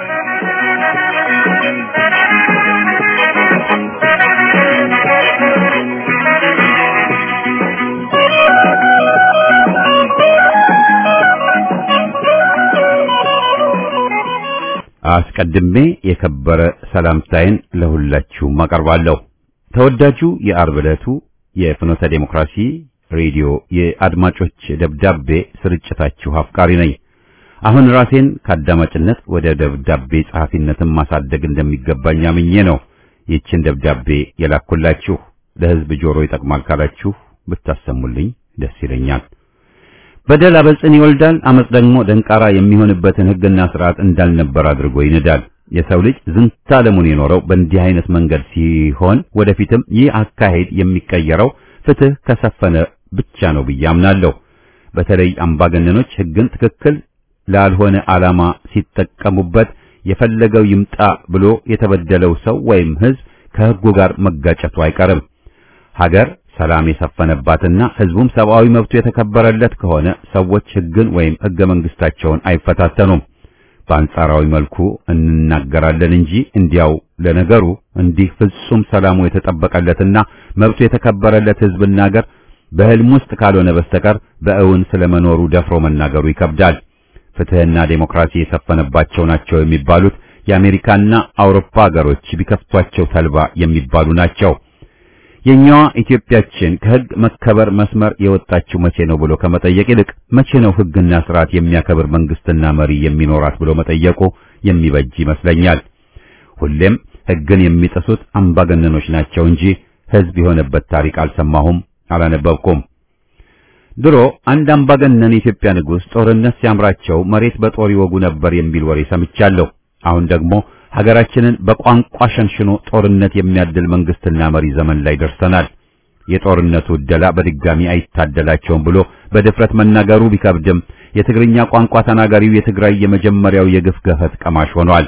አስቀድሜ የከበረ ሰላምታዬን ለሁላችሁም አቀርባለሁ። ተወዳጁ የአርብ ዕለቱ የፍኖተ ዴሞክራሲ ሬዲዮ የአድማጮች ደብዳቤ ስርጭታችሁ አፍቃሪ ነኝ። አሁን ራሴን ከአዳማጭነት ወደ ደብዳቤ ጸሐፊነትን ማሳደግ እንደሚገባኝ አምኜ ነው ይህችን ደብዳቤ የላኩላችሁ። ለሕዝብ ጆሮ ይጠቅማል ካላችሁ ብታሰሙልኝ ደስ ይለኛል። በደል አበጽን ይወልዳል፣ አመጽ ደግሞ ደንቃራ የሚሆንበትን ሕግና ስርዓት እንዳልነበር አድርጎ ይንዳል። የሰው ልጅ ዝንተ ዓለሙን የኖረው በእንዲህ አይነት መንገድ ሲሆን ወደፊትም ይህ አካሄድ የሚቀየረው ፍትህ ከሰፈነ ብቻ ነው ብዬ አምናለሁ። በተለይ አምባገነኖች ሕግን ትክክል ላልሆነ ዓላማ ሲጠቀሙበት የፈለገው ይምጣ ብሎ የተበደለው ሰው ወይም ሕዝብ ከሕጉ ጋር መጋጨቱ አይቀርም። ሀገር ሰላም የሰፈነባትና ሕዝቡም ሰብአዊ መብቱ የተከበረለት ከሆነ ሰዎች ሕግን ወይም ሕገ መንግስታቸውን አይፈታተኑም። በአንጻራዊ መልኩ እንናገራለን እንጂ እንዲያው ለነገሩ እንዲህ ፍጹም ሰላሙ የተጠበቀለትና መብቱ የተከበረለት ሕዝብና ሀገር በሕልም ውስጥ ካልሆነ በስተቀር በእውን ስለመኖሩ ደፍሮ መናገሩ ይከብዳል። ፍትህና ዴሞክራሲ የሰፈነባቸው ናቸው የሚባሉት የአሜሪካና አውሮፓ ሀገሮች ቢከፍቷቸው ተልባ የሚባሉ ናቸው። የኛዋ ኢትዮጵያችን ከህግ መከበር መስመር የወጣችው መቼ ነው ብሎ ከመጠየቅ ይልቅ መቼ ነው ህግና ስርዓት የሚያከብር መንግስትና መሪ የሚኖራት ብሎ መጠየቁ የሚበጅ ይመስለኛል። ሁሌም ህግን የሚጥሱት አምባገነኖች ናቸው እንጂ ህዝብ የሆነበት ታሪክ አልሰማሁም፣ አላነበብኩም። ድሮ አንድ አምባገነን የኢትዮጵያ ንጉሥ ጦርነት ሲያምራቸው መሬት በጦር ይወጉ ነበር የሚል ወሬ ሰምቻለሁ። አሁን ደግሞ ሀገራችንን በቋንቋ ሸንሽኖ ጦርነት የሚያድል መንግስትና መሪ ዘመን ላይ ደርሰናል። የጦርነቱ ዕደላ በድጋሚ አይታደላቸውም ብሎ በድፍረት መናገሩ ቢከብድም የትግርኛ ቋንቋ ተናጋሪው የትግራይ የመጀመሪያው የግፍ ገፈት ቀማሽ ሆኗል።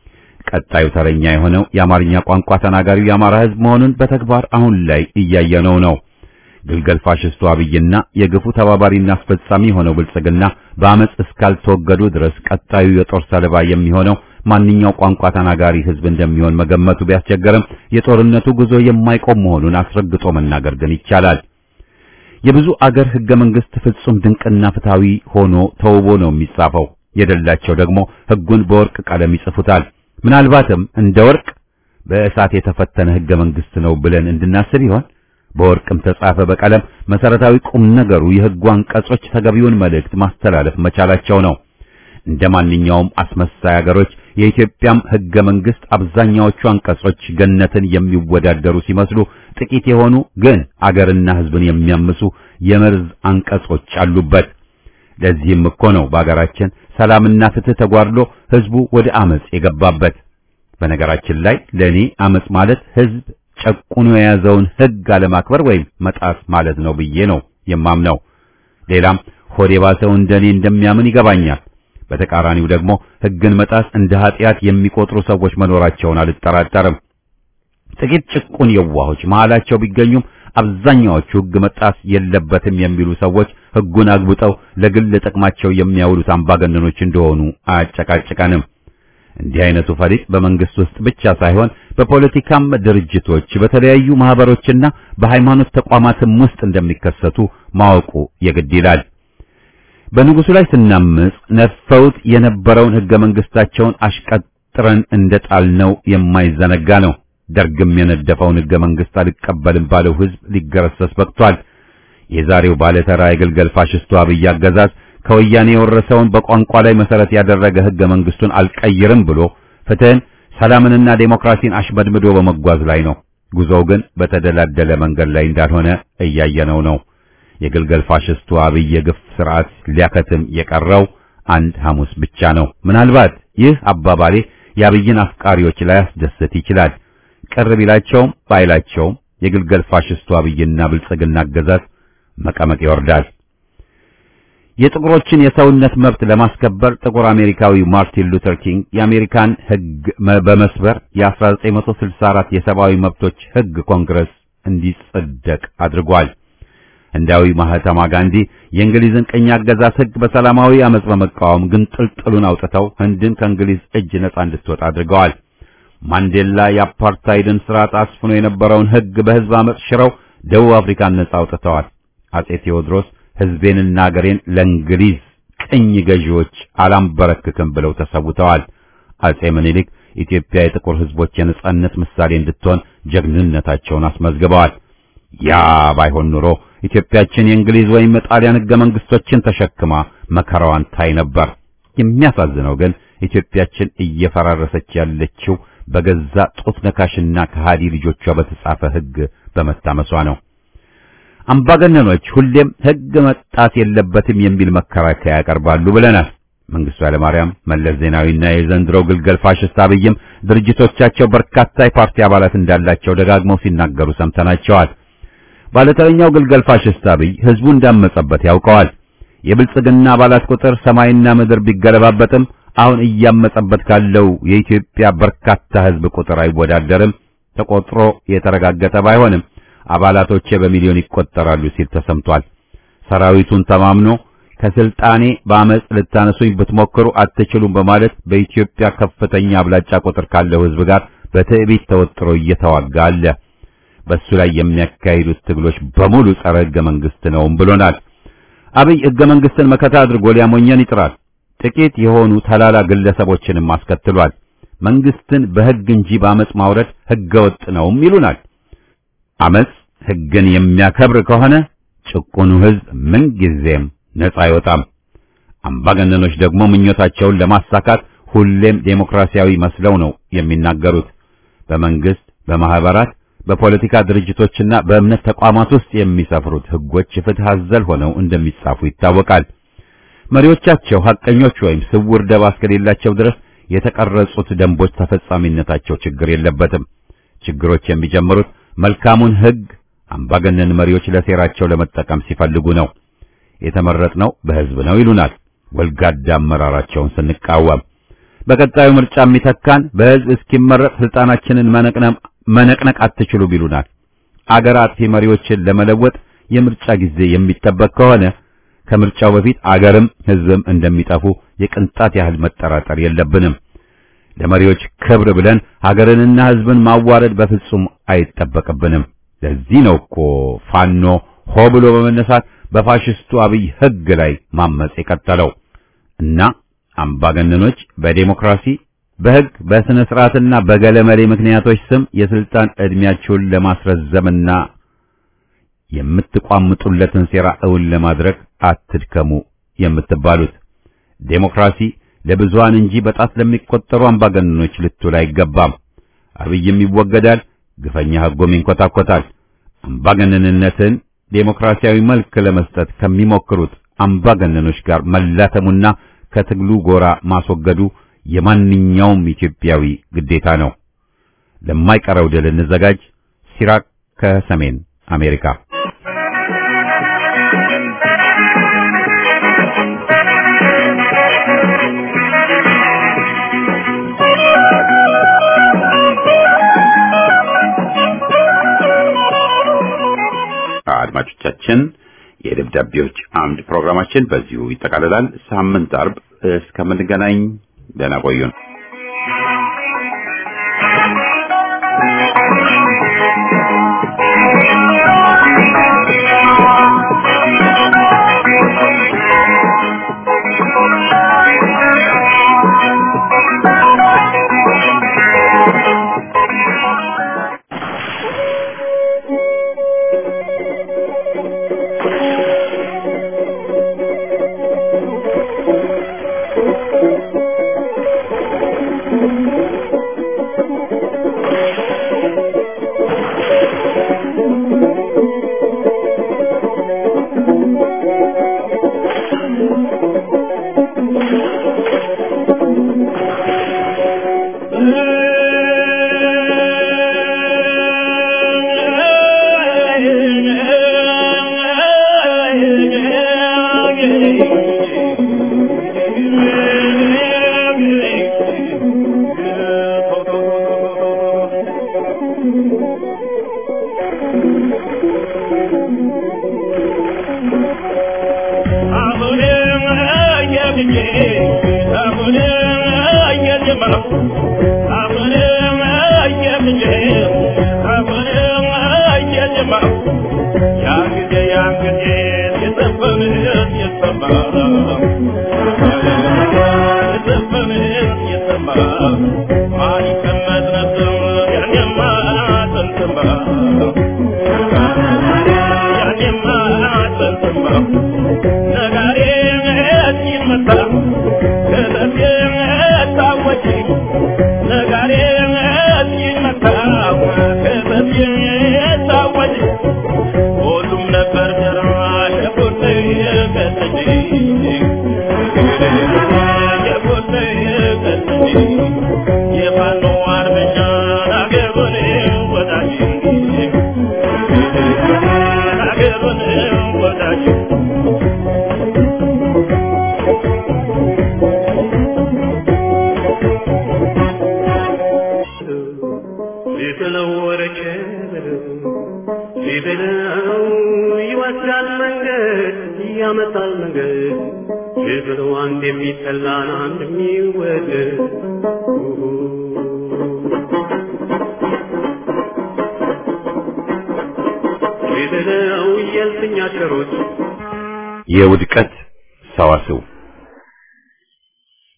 ቀጣዩ ተረኛ የሆነው የአማርኛ ቋንቋ ተናጋሪው የአማራ ህዝብ መሆኑን በተግባር አሁን ላይ እያየነው ነው። ግልገል ፋሽስቱ አብይና የግፉ ተባባሪና አስፈጻሚ የሆነው ብልጽግና በአመጽ እስካልተወገዱ ድረስ ቀጣዩ የጦር ሰለባ የሚሆነው ማንኛው ቋንቋ ተናጋሪ ህዝብ እንደሚሆን መገመቱ ቢያስቸገርም የጦርነቱ ጉዞ የማይቆም መሆኑን አስረግጦ መናገር ግን ይቻላል። የብዙ አገር ህገ መንግስት ፍጹም ድንቅና ፍትሃዊ ሆኖ ተውቦ ነው የሚጻፈው። የደላቸው ደግሞ ህጉን በወርቅ ቀለም ይጽፉታል። ምናልባትም እንደ ወርቅ በእሳት የተፈተነ ህገ መንግስት ነው ብለን እንድናስብ ይሆን? በወርቅም ተጻፈ በቀለም መሰረታዊ ቁም ነገሩ የህጉ አንቀጾች ተገቢውን መልእክት ማስተላለፍ መቻላቸው ነው። እንደ ማንኛውም አስመሳይ አገሮች የኢትዮጵያም ህገ መንግስት አብዛኛዎቹ አንቀጾች ገነትን የሚወዳደሩ ሲመስሉ ጥቂት የሆኑ ግን አገርና ህዝብን የሚያምሱ የመርዝ አንቀጾች አሉበት። ለዚህም እኮ ነው በአገራችን ሰላምና ፍትህ ተጓድሎ ህዝቡ ወደ አመጽ የገባበት። በነገራችን ላይ ለኔ አመጽ ማለት ህዝብ ጨቁኖ የያዘውን ህግ አለማክበር ወይም መጣስ ማለት ነው ብዬ ነው የማምነው። ሌላም ሆድ የባሰው እንደኔ እንደሚያምን ይገባኛል። በተቃራኒው ደግሞ ህግን መጣስ እንደ ኃጢአት የሚቆጥሩ ሰዎች መኖራቸውን አልጠራጠርም። ጥቂት ጭቁን የዋሆች መሃላቸው ቢገኙም አብዛኛዎቹ ህግ መጣስ የለበትም የሚሉ ሰዎች ህጉን አግብጠው ለግል ጥቅማቸው የሚያውሉት አምባገነኖች እንደሆኑ አያጨቃጭቀንም። እንዲህ አይነቱ ፈሪጥ በመንግስት ውስጥ ብቻ ሳይሆን በፖለቲካም ድርጅቶች፣ በተለያዩ ማህበሮችና በሃይማኖት ተቋማትም ውስጥ እንደሚከሰቱ ማወቁ የግድ ይላል። በንጉሱ ላይ ስናምጽ ነድፈውት የነበረውን ህገ መንግስታቸውን አሽቀጥረን እንደጣልነው የማይዘነጋ ነው። ደርግም የነደፈውን ህገ መንግስት አልቀበልም ባለው ህዝብ ሊገረሰስ በቅቷል። የዛሬው ባለተራ የግልገል ፋሽስቱ አብይ አገዛዝ ከወያኔ የወረሰውን በቋንቋ ላይ መሰረት ያደረገ ህገ መንግስቱን አልቀይርም ብሎ ፍትህን፣ ሰላምንና ዴሞክራሲን አሽመድምዶ በመጓዝ ላይ ነው። ጉዞው ግን በተደላደለ መንገድ ላይ እንዳልሆነ እያየነው ነው። የግልገል ፋሽስቱ አብይ የግፍ ስርዓት ሊያከትም የቀረው አንድ ሐሙስ ብቻ ነው። ምናልባት ይህ አባባሌ የአብይን አፍቃሪዎች ላይ ያስደስት ይችላል። ቅር ቢላቸውም ባይላቸውም የግልገል ፋሽስቱ አብይና ብልጽግና አገዛዝ መቀመቅ ይወርዳል። የጥቁሮችን የሰውነት መብት ለማስከበር ጥቁር አሜሪካዊ ማርቲን ሉተር ኪንግ የአሜሪካን ህግ በመስበር የ1964 የሰብአዊ መብቶች ህግ ኮንግረስ እንዲጸደቅ አድርጓል። ህንዳዊ ማህተማ ጋንዲ የእንግሊዝን ቅኝ አገዛዝ ህግ በሰላማዊ አመጽ በመቃወም ግን ጥልጥሉን አውጥተው ህንድን ከእንግሊዝ እጅ ነጻ እንድትወጣ አድርገዋል። ማንዴላ የአፓርታይድን ስርዓት አስፍኖ የነበረውን ህግ በህዝብ አመጽ ሽረው ደቡብ አፍሪካን ነጻ አውጥተዋል። አጼ ቴዎድሮስ ህዝቤንና አገሬን ለእንግሊዝ ቅኝ ገዢዎች አላምበረክክም ብለው ተሰውተዋል። አጼ ምኒልክ ኢትዮጵያ የጥቁር ህዝቦች የነጻነት ምሳሌ እንድትሆን ጀግንነታቸውን አስመዝግበዋል። ያ ባይሆን ኑሮ ኢትዮጵያችን የእንግሊዝ ወይም የጣሊያን ህገ መንግስቶችን ተሸክማ መከራዋን ታይ ነበር። የሚያሳዝነው ግን ኢትዮጵያችን እየፈራረሰች ያለችው በገዛ ጡት ነካሽና ከሃዲ ልጆቿ በተጻፈ ህግ በመታመሷ ነው። አምባገነኖች ሁሌም ህግ መጣስ የለበትም የሚል መከራከያ ያቀርባሉ ብለናል። መንግስቱ ኃይለማርያም፣ መለስ ዜናዊና የዘንድሮው ግልገል ፋሽስት አብይም ድርጅቶቻቸው በርካታ የፓርቲ አባላት እንዳላቸው ደጋግመው ሲናገሩ ሰምተናቸዋል። ባለተረኛው ግልገል ፋሽስት አብይ ህዝቡ እንዳመጸበት ያውቀዋል። የብልጽግና አባላት ቁጥር ሰማይና ምድር ቢገለባበጥም አሁን እያመጸበት ካለው የኢትዮጵያ በርካታ ህዝብ ቁጥር አይወዳደርም። ተቆጥሮ የተረጋገጠ ባይሆንም አባላቶቼ በሚሊዮን ይቆጠራሉ ሲል ተሰምቷል። ሰራዊቱን ተማምኖ ከስልጣኔ በአመጽ ልታነሱኝ ብትሞክሩ አትችሉም በማለት በኢትዮጵያ ከፍተኛ አብላጫ ቁጥር ካለው ህዝብ ጋር በትዕቢት ተወጥሮ እየተዋጋ አለ። በሱ ላይ የሚያካሂዱት ትግሎች በሙሉ ጸረ ህገ መንግስት ነውም ብሎናል። አብይ ህገ መንግስትን መከታ አድርጎ ሊያሞኘን ይጥራል። ጥቂት የሆኑ ተላላ ግለሰቦችንም አስከትሏል። መንግስትን በሕግ እንጂ በአመጽ ማውረድ ሕገ ወጥ ነውም ይሉናል። አመጽ ሕግን የሚያከብር ከሆነ ጭቁኑ ሕዝብ ምንጊዜም ነጻ አይወጣም። አምባገነኖች ደግሞ ምኞታቸውን ለማሳካት ሁሌም ዴሞክራሲያዊ መስለው ነው የሚናገሩት። በመንግስት፣ በማህበራት፣ በፖለቲካ ድርጅቶችና በእምነት ተቋማት ውስጥ የሚሰፍሩት ሕጎች ፍትሕ አዘል ሆነው እንደሚጻፉ ይታወቃል። መሪዎቻቸው ሐቀኞች ወይም ስውር ደባ እስከሌላቸው ድረስ የተቀረጹት ደንቦች ተፈጻሚነታቸው ችግር የለበትም። ችግሮች የሚጀምሩት መልካሙን ሕግ አምባገነን መሪዎች ለሴራቸው ለመጠቀም ሲፈልጉ ነው። የተመረጥነው በሕዝብ ነው ይሉናል። ወልጋዳ አመራራቸውን ስንቃወም በቀጣዩ ምርጫ የሚተካን በሕዝብ እስኪመረጥ ስልጣናችንን መነቅነቅ አትችሉም ይሉናል። አገር አጥፊ መሪዎችን ለመለወጥ የምርጫ ጊዜ የሚጠበቅ ከሆነ ከምርጫው በፊት አገርም ሕዝብም እንደሚጠፉ የቅንጣት ያህል መጠራጠር የለብንም። ለመሪዎች ክብር ብለን ሀገርንና ሕዝብን ማዋረድ በፍጹም አይጠበቅብንም። ለዚህ ነው እኮ ፋኖ ሆ ብሎ በመነሳት በፋሽስቱ አብይ ሕግ ላይ ማመጽ የቀጠለው እና አምባገነኖች በዴሞክራሲ በሕግ በስነ ስርዓትና በገለመሌ ምክንያቶች ስም የስልጣን ዕድሜያቸውን ለማስረዘምና የምትቋምጡለትን ሴራ እውን ለማድረግ አትድከሙ የምትባሉት ዴሞክራሲ ለብዙሃን እንጂ በጣት ለሚቆጠሩ አምባገነኖች ልትውል አይገባም። አብይም ይወገዳል፣ ግፈኛ ሕጎም ይንኮታኮታል። አምባገነንነትን ዴሞክራሲያዊ መልክ ለመስጠት ከሚሞክሩት አምባገነኖች ጋር መላተሙና ከትግሉ ጎራ ማስወገዱ የማንኛውም ኢትዮጵያዊ ግዴታ ነው። ለማይቀረው ድል እንዘጋጅ። ሲራክ ከሰሜን አሜሪካ አድማጮቻችን የደብዳቤዎች አምድ ፕሮግራማችን በዚሁ ይጠቃልላል። ሳምንት አርብ እስከምንገናኝ ደህና ቆዩን። የውድቀት ሰዋስው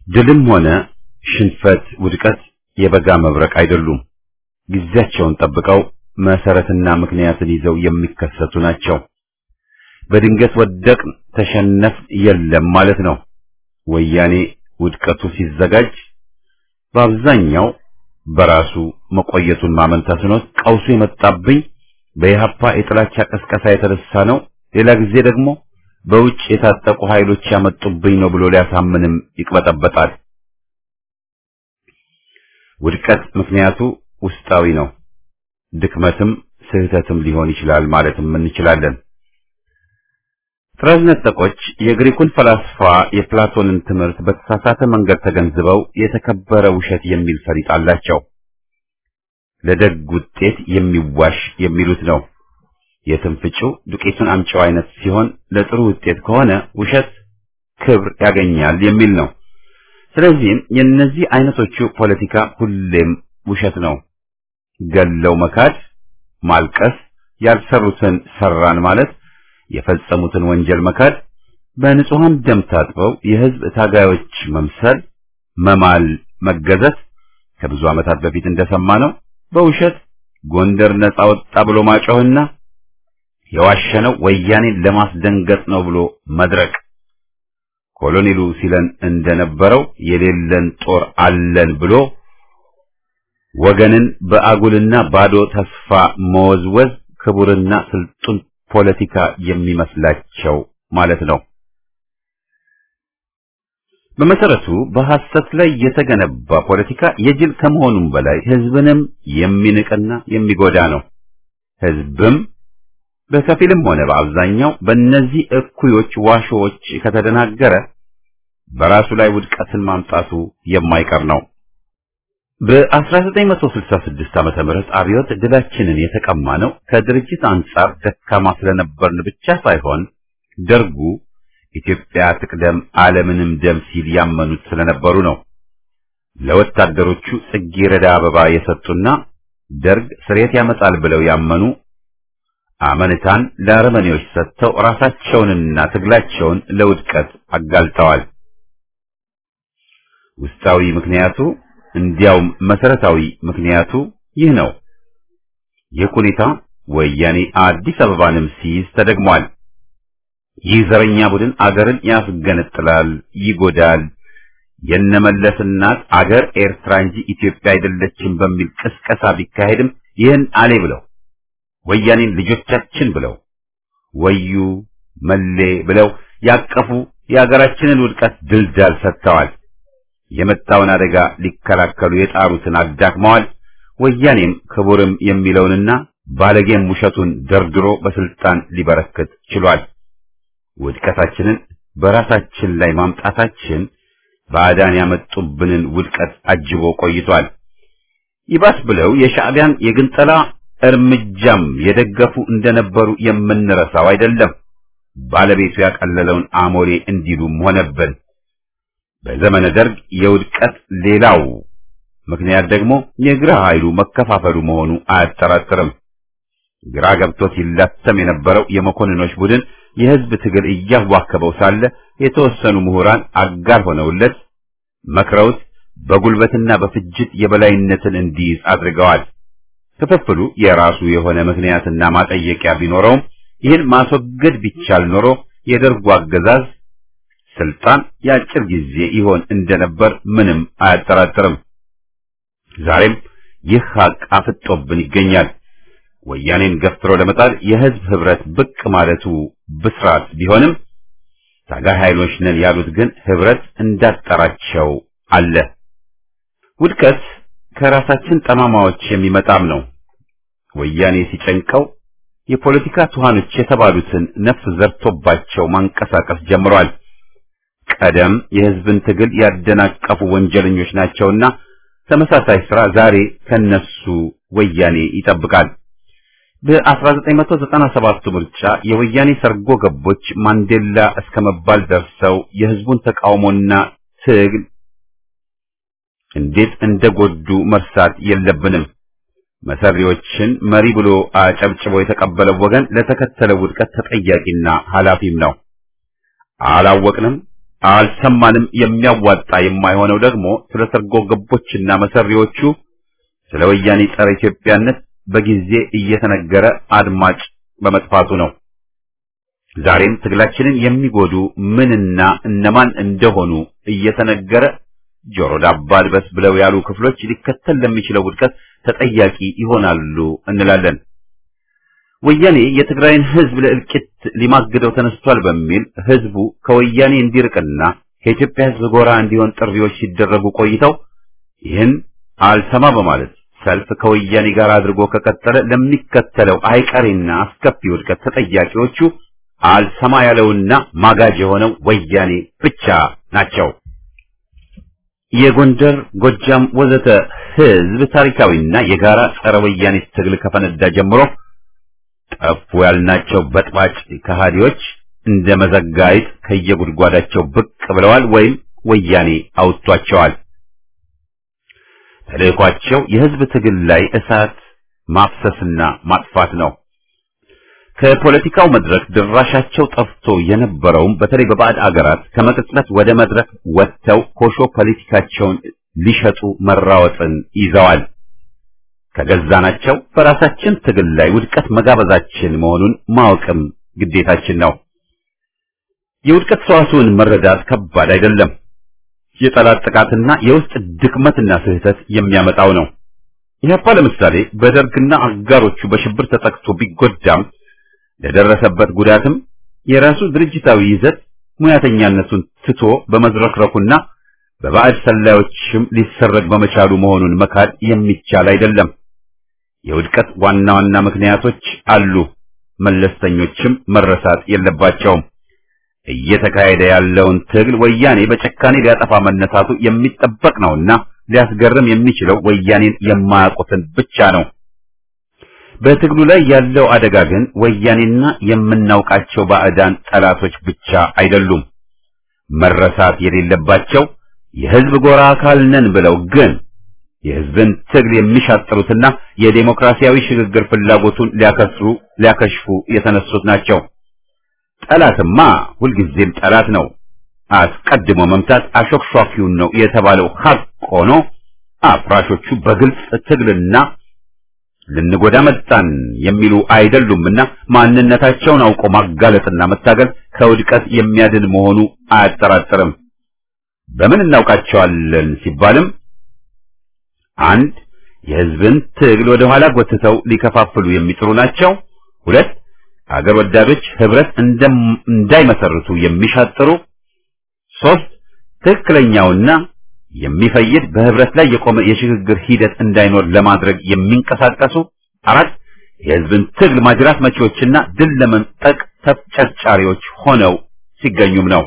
ድልም ሆነ ሽንፈት፣ ውድቀት የበጋ መብረቅ አይደሉም። ጊዜያቸውን ጠብቀው መሰረትና ምክንያትን ይዘው የሚከሰቱ ናቸው። በድንገት ወደቅን፣ ተሸነፍ የለም ማለት ነው። ወያኔ ውድቀቱ ሲዘጋጅ በአብዛኛው በራሱ መቆየቱን ማመን ተስኖት ቀውሱ የመጣብኝ በኢህአፓ የጥላቻ ቀስቀሳ የተነሳ ነው፣ ሌላ ጊዜ ደግሞ በውጭ የታጠቁ ኃይሎች ያመጡብኝ ነው ብሎ ሊያሳምንም ይቅበጠበጣል። ውድቀት ምክንያቱ ውስጣዊ ነው። ድክመትም ስህተትም ሊሆን ይችላል ማለትም እንችላለን። ጥራዝ ነጠቆች የግሪኩን ፈላስፋ የፕላቶንን ትምህርት በተሳሳተ መንገድ ተገንዝበው የተከበረ ውሸት የሚል ፈሊጥ አላቸው። ለደግ ውጤት የሚዋሽ የሚሉት ነው። የትንፍጩ ዱቄቱን አምጪው አይነት ሲሆን ለጥሩ ውጤት ከሆነ ውሸት ክብር ያገኛል የሚል ነው። ስለዚህም የእነዚህ አይነቶቹ ፖለቲካ ሁሌም ውሸት ነው። ገለው መካድ፣ ማልቀስ፣ ያልሰሩትን ሰራን ማለት የፈጸሙትን ወንጀል መካድ፣ በንጹሃን ደም ታጥበው የህዝብ ታጋዮች መምሰል፣ መማል፣ መገዘት ከብዙ ዓመታት በፊት እንደሰማነው በውሸት ጎንደር ነጻ ወጣ ብሎ ማጮህና የዋሸነው ወያኔን ለማስደንገጥ ነው ብሎ መድረቅ ኮሎኔሉ ሲለን እንደነበረው የሌለን ጦር አለን ብሎ ወገንን በአጉልና ባዶ ተስፋ መወዝወዝ ክቡርና ስልጡን ፖለቲካ የሚመስላቸው ማለት ነው። በመሰረቱ በሐሰት ላይ የተገነባ ፖለቲካ የጅል ከመሆኑም በላይ ህዝብንም የሚንቅና የሚጎዳ ነው። ህዝብም በከፊልም ሆነ በአብዛኛው በእነዚህ እኩዮች ዋሾዎች ከተደናገረ በራሱ ላይ ውድቀትን ማምጣቱ የማይቀር ነው። በ1966 ዓመተ ምህረት አብዮት ድላችንን የተቀማ ነው ከድርጅት አንጻር ደካማ ስለነበርን ብቻ ሳይሆን ደርጉ ኢትዮጵያ ትቅደም ዓለምንም ደም ሲል ያመኑት ስለነበሩ ነው። ለወታደሮቹ ጽጌረዳ አበባ የሰጡና ደርግ ስሬት ያመጣል ብለው ያመኑ አመንታን ለአረመኔዎች ሰጥተው ራሳቸውንና ትግላቸውን ለውድቀት አጋልጠዋል። ውስጣዊ ምክንያቱ እንዲያውም መሰረታዊ ምክንያቱ ይህ ነው። ይህ ሁኔታ ወያኔ አዲስ አበባንም ሲይዝ ተደግሟል። ይህ ዘረኛ ቡድን አገርን ያስገነጥላል፣ ይጎዳል። የነመለስ እናት አገር ኤርትራ እንጂ ኢትዮጵያ አይደለችም በሚል ቅስቀሳ ቢካሄድም ይህን አሌ ብለው ወያኔን ልጆቻችን ብለው ወዩ መሌ ብለው ያቀፉ የሀገራችንን ውድቀት ድልዳል ሰጥተዋል። የመጣውን አደጋ ሊከላከሉ የጣሩትን አዳክመዋል። ወያኔም ክቡርም የሚለውንና ባለጌም ውሸቱን ደርድሮ በስልጣን ሊበረክት ችሏል። ውድቀታችንን በራሳችን ላይ ማምጣታችን ባዕዳን ያመጡብንን ውድቀት አጅቦ ቆይቷል። ይባስ ብለው የሻዕቢያን የግንጠላ እርምጃም የደገፉ እንደነበሩ የምንረሳው አይደለም። ባለቤቱ ያቀለለውን አሞሌ እንዲሉም ሆነብን። በዘመነ ደርግ የውድቀት ሌላው ምክንያት ደግሞ የግራ ኃይሉ መከፋፈሉ መሆኑ አያጠራጥርም። ግራ ገብቶት ይላተም የነበረው የመኮንኖች ቡድን የህዝብ ትግል እያዋከበው ሳለ የተወሰኑ ምሁራን አጋር ሆነውለት መክረውት በጉልበትና በፍጅት የበላይነትን እንዲይዝ አድርገዋል። ክፍፍሉ የራሱ የሆነ ምክንያትና ማጠየቂያ ቢኖረውም ይህን ማስወገድ ቢቻል ኖሮ የደርጉ አገዛዝ ስልጣን የአጭር ጊዜ ይሆን እንደነበር ምንም አያጠራጥርም። ዛሬም ይህ ሀቅ አፍጦብን ይገኛል። ወያኔን ገፍትሮ ለመጣል የህዝብ ህብረት ብቅ ማለቱ ብስራት ቢሆንም ታጋይ ኃይሎች ነን ያሉት ግን ህብረት እንዳጠራቸው አለ። ውድቀት ከራሳችን ጠማማዎች የሚመጣም ነው። ወያኔ ሲጨንቀው የፖለቲካ ቱሃኖች የተባሉትን ነፍስ ዘርቶባቸው ማንቀሳቀስ ጀምሯል። ቀደም የህዝብን ትግል ያደናቀፉ ወንጀለኞች ናቸውና ተመሳሳይ ስራ ዛሬ ከነሱ ወያኔ ይጠብቃል። በ1997 ምርጫ የወያኔ ሰርጎ ገቦች ማንዴላ እስከ መባል ደርሰው የህዝቡን ተቃውሞና ትግል እንዴት እንደጎዱ መርሳት የለብንም። መሰሪዎችን መሪ ብሎ አጨብጭቦ የተቀበለው ወገን ለተከተለው ውድቀት ተጠያቂና ኃላፊም ነው። አላወቅንም፣ አልሰማንም የሚያዋጣ የማይሆነው ደግሞ ስለ ሰርጎ ገቦችና መሰሪዎቹ ስለ ወያኔ ጸረ ኢትዮጵያነት በጊዜ እየተነገረ አድማጭ በመጥፋቱ ነው። ዛሬም ትግላችንን የሚጎዱ ምንና እነማን እንደሆኑ እየተነገረ ጆሮ ዳባ ልበስ ብለው ያሉ ክፍሎች ሊከተል ለሚችለው ውድቀት ተጠያቂ ይሆናሉ እንላለን። ወያኔ የትግራይን ሕዝብ ለእልቂት ሊማግደው ተነስቷል በሚል ሕዝቡ ከወያኔ እንዲርቅና ከኢትዮጵያ ሕዝብ ጎራ እንዲሆን ጥሪዎች ሲደረጉ ቆይተው ይህን አልሰማ በማለት ሰልፍ ከወያኔ ጋር አድርጎ ከቀጠለ ለሚከተለው አይቀሬና አስከፊ ውድቀት ተጠያቂዎቹ አልሰማ ያለውና ማጋጅ የሆነው ወያኔ ብቻ ናቸው። የጎንደር፣ ጎጃም ወዘተ ህዝብ ታሪካዊና የጋራ ጸረ ወያኔ ትግል ከፈነዳ ጀምሮ ጠፉ ያልናቸው በጥባጭ ከሃዲዎች እንደ መዘጋይት ከየጉድጓዳቸው ብቅ ብለዋል ወይም ወያኔ አውጥቷቸዋል። ተልእኳቸው የህዝብ ትግል ላይ እሳት ማፍሰስና ማጥፋት ነው። ከፖለቲካው መድረክ ድራሻቸው ጠፍቶ የነበረውም በተለይ በባዕድ አገራት ከመቅጽበት ወደ መድረክ ወጥተው ኮሾ ፖለቲካቸውን ሊሸጡ መራወጥን ይዘዋል። ከገዛናቸው በራሳችን ትግል ላይ ውድቀት መጋበዛችን መሆኑን ማወቅም ግዴታችን ነው። የውድቀት ሰዋስውን መረዳት ከባድ አይደለም። የጠላት ጥቃትና የውስጥ ድክመትና ስህተት የሚያመጣው ነው። ኢህአፓ ለምሳሌ በደርግና አጋሮቹ በሽብር ተጠቅቶ ቢጎዳም ለደረሰበት ጉዳትም የራሱ ድርጅታዊ ይዘት ሙያተኛነቱን ትቶ በመዝረክረኩና በባዕድ ሰላዮችም ሊሰረግ በመቻሉ መሆኑን መካድ የሚቻል አይደለም። የውድቀት ዋና ዋና ምክንያቶች አሉ፣ መለስተኞችም መረሳት የለባቸውም። እየተካሄደ ያለውን ትግል ወያኔ በጨካኔ ሊያጠፋ መነሳቱ የሚጠበቅ ነውና ሊያስገርም የሚችለው ወያኔን የማያውቁትን ብቻ ነው። በትግሉ ላይ ያለው አደጋ ግን ወያኔና የምናውቃቸው ባዕዳን ጠላቶች ብቻ አይደሉም። መረሳት የሌለባቸው የህዝብ ጎራ አካል ነን ብለው ግን የህዝብን ትግል የሚሻጥሩትና የዴሞክራሲያዊ ሽግግር ፍላጎቱን ሊያከስሩ ሊያከሽፉ የተነሱት ናቸው። ጠላትማ ሁልጊዜም ጠላት ነው። አስቀድሞ መምታት አሾክሿኪውን ነው የተባለው ሀቅ ሆኖ አፍራሾቹ በግልጽ ትግልና ልንጎዳ መጣን የሚሉ አይደሉምና ማንነታቸውን አውቆ ማጋለጥና መታገል ከውድቀት የሚያድን መሆኑ አያጠራጥርም። በምን እናውቃቸዋለን ሲባልም አንድ የህዝብን ትግል ወደ ኋላ ጎትተው ሊከፋፍሉ የሚጥሩ ናቸው። ሁለት አገር ወዳዶች ህብረት እንዳይመሰርቱ የሚሻጥሩ። ሶስት ትክክለኛውና የሚፈይድ በህብረት ላይ የቆመ የሽግግር ሂደት እንዳይኖር ለማድረግ የሚንቀሳቀሱ። አራት የህዝብን ትግል ማጅራት መቺዎችና ድል ለመንጠቅ ተፍጨርጫሪዎች ሆነው ሲገኙም ነው።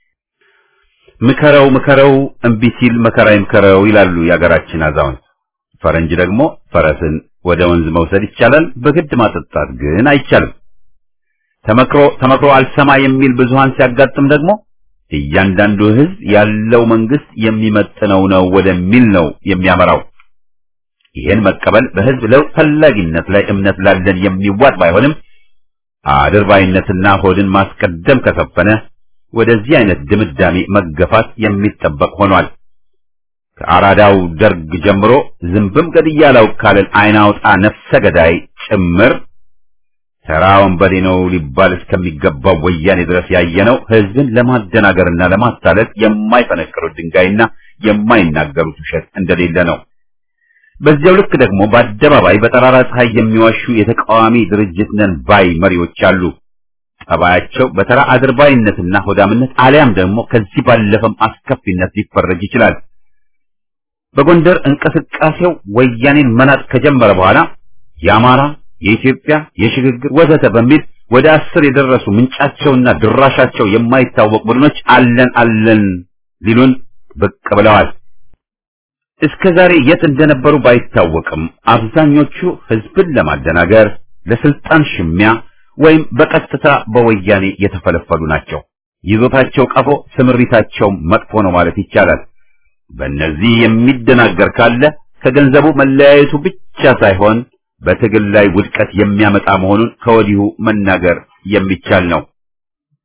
ምከረው ምከረው እምቢ ሲል መከራ ይምከረው ይላሉ የአገራችን አዛውንት። ፈረንጅ ደግሞ ፈረስን ወደ ወንዝ መውሰድ ይቻላል፣ በግድ ማጠጣት ግን አይቻልም። ተመክሮ ተመክሮ አልሰማ የሚል ብዙሃን ሲያጋጥም ደግሞ እያንዳንዱ ህዝብ ያለው መንግስት የሚመጥነው ነው ወደሚል ነው የሚያመራው። ይህን መቀበል በህዝብ ለውጥ ፈላጊነት ላይ እምነት ላለን የሚዋጥ ባይሆንም አድርባይነትና ሆድን ማስቀደም ከሰፈነ ወደዚህ አይነት ድምዳሜ መገፋት የሚጠበቅ ሆኗል። ከአራዳው ደርግ ጀምሮ ዝንብም ገድያለው ካለን አይናውጣ ነፍሰ ገዳይ ጭምር ተራ ወንበዴ ነው ሊባል እስከሚገባው ወያኔ ድረስ ያየነው ህዝብን ለማደናገርና ለማታለል የማይፈነቅሩት ድንጋይና የማይናገሩት ውሸት እንደሌለ ነው። በዚያው ልክ ደግሞ በአደባባይ በጠራራ ፀሐይ የሚዋሹ የተቃዋሚ ድርጅት ነን ባይ መሪዎች አሉ። ጠባያቸው በተራ አድርባይነትና ሆዳምነት አሊያም ደግሞ ከዚህ ባለፈም አስከፊነት ሊፈረጅ ይችላል። በጎንደር እንቅስቃሴው ወያኔን መናጥ ከጀመረ በኋላ የአማራ የኢትዮጵያ የሽግግር ወዘተ በሚል ወደ አስር የደረሱ ምንጫቸውና ድራሻቸው የማይታወቅ ቡድኖች አለን አለን ሊሉን ብቅ ብለዋል። እስከ ዛሬ የት እንደነበሩ ባይታወቅም አብዛኞቹ ህዝብን ለማደናገር ለስልጣን ሽሚያ ወይም በቀጥታ በወያኔ የተፈለፈሉ ናቸው። ይዞታቸው ቀፎ፣ ስምሪታቸው መጥፎ ነው ማለት ይቻላል። በእነዚህ የሚደናገር ካለ ከገንዘቡ መለያየቱ ብቻ ሳይሆን በትግል ላይ ውድቀት የሚያመጣ መሆኑን ከወዲሁ መናገር የሚቻል ነው።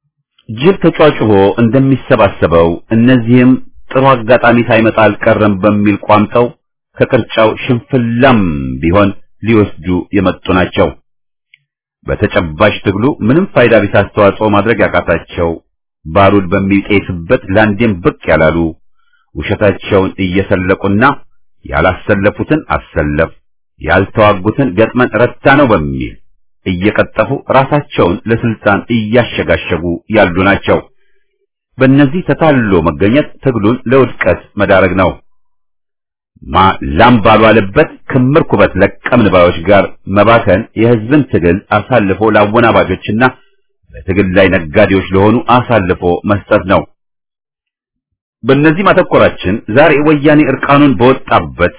ጅብ ተጫጭቦ እንደሚሰባሰበው እነዚህም ጥሩ አጋጣሚ ሳይመጣ አልቀረም በሚል ቋምጠው ከቅርጫው ሽንፍላም ቢሆን ሊወስዱ የመጡ ናቸው። በተጨባጭ ትግሉ ምንም ፋይዳ ቢስ አስተዋጽኦ ማድረግ ያቃታቸው ባሩድ በሚጤስበት ላንዴም ብቅ ያላሉ ውሸታቸውን እየሰለቁና ያላሰለፉትን አሰለፍ ያልተዋጉትን ገጥመን ረታ ነው በሚል እየቀጠፉ ራሳቸውን ለስልጣን እያሸጋሸጉ ያሉ ናቸው። በእነዚህ ተታሎ መገኘት ትግሉን ለውድቀት መዳረግ ነው። ማ ላም ባልዋለበት ክምር ኩበት ለቀምን ባዮች ጋር መባከን የህዝብን ትግል አሳልፎ ለአወናባጆችና በትግል ላይ ነጋዴዎች ለሆኑ አሳልፎ መስጠት ነው። በእነዚህ ማተኮራችን ዛሬ ወያኔ እርቃኑን በወጣበት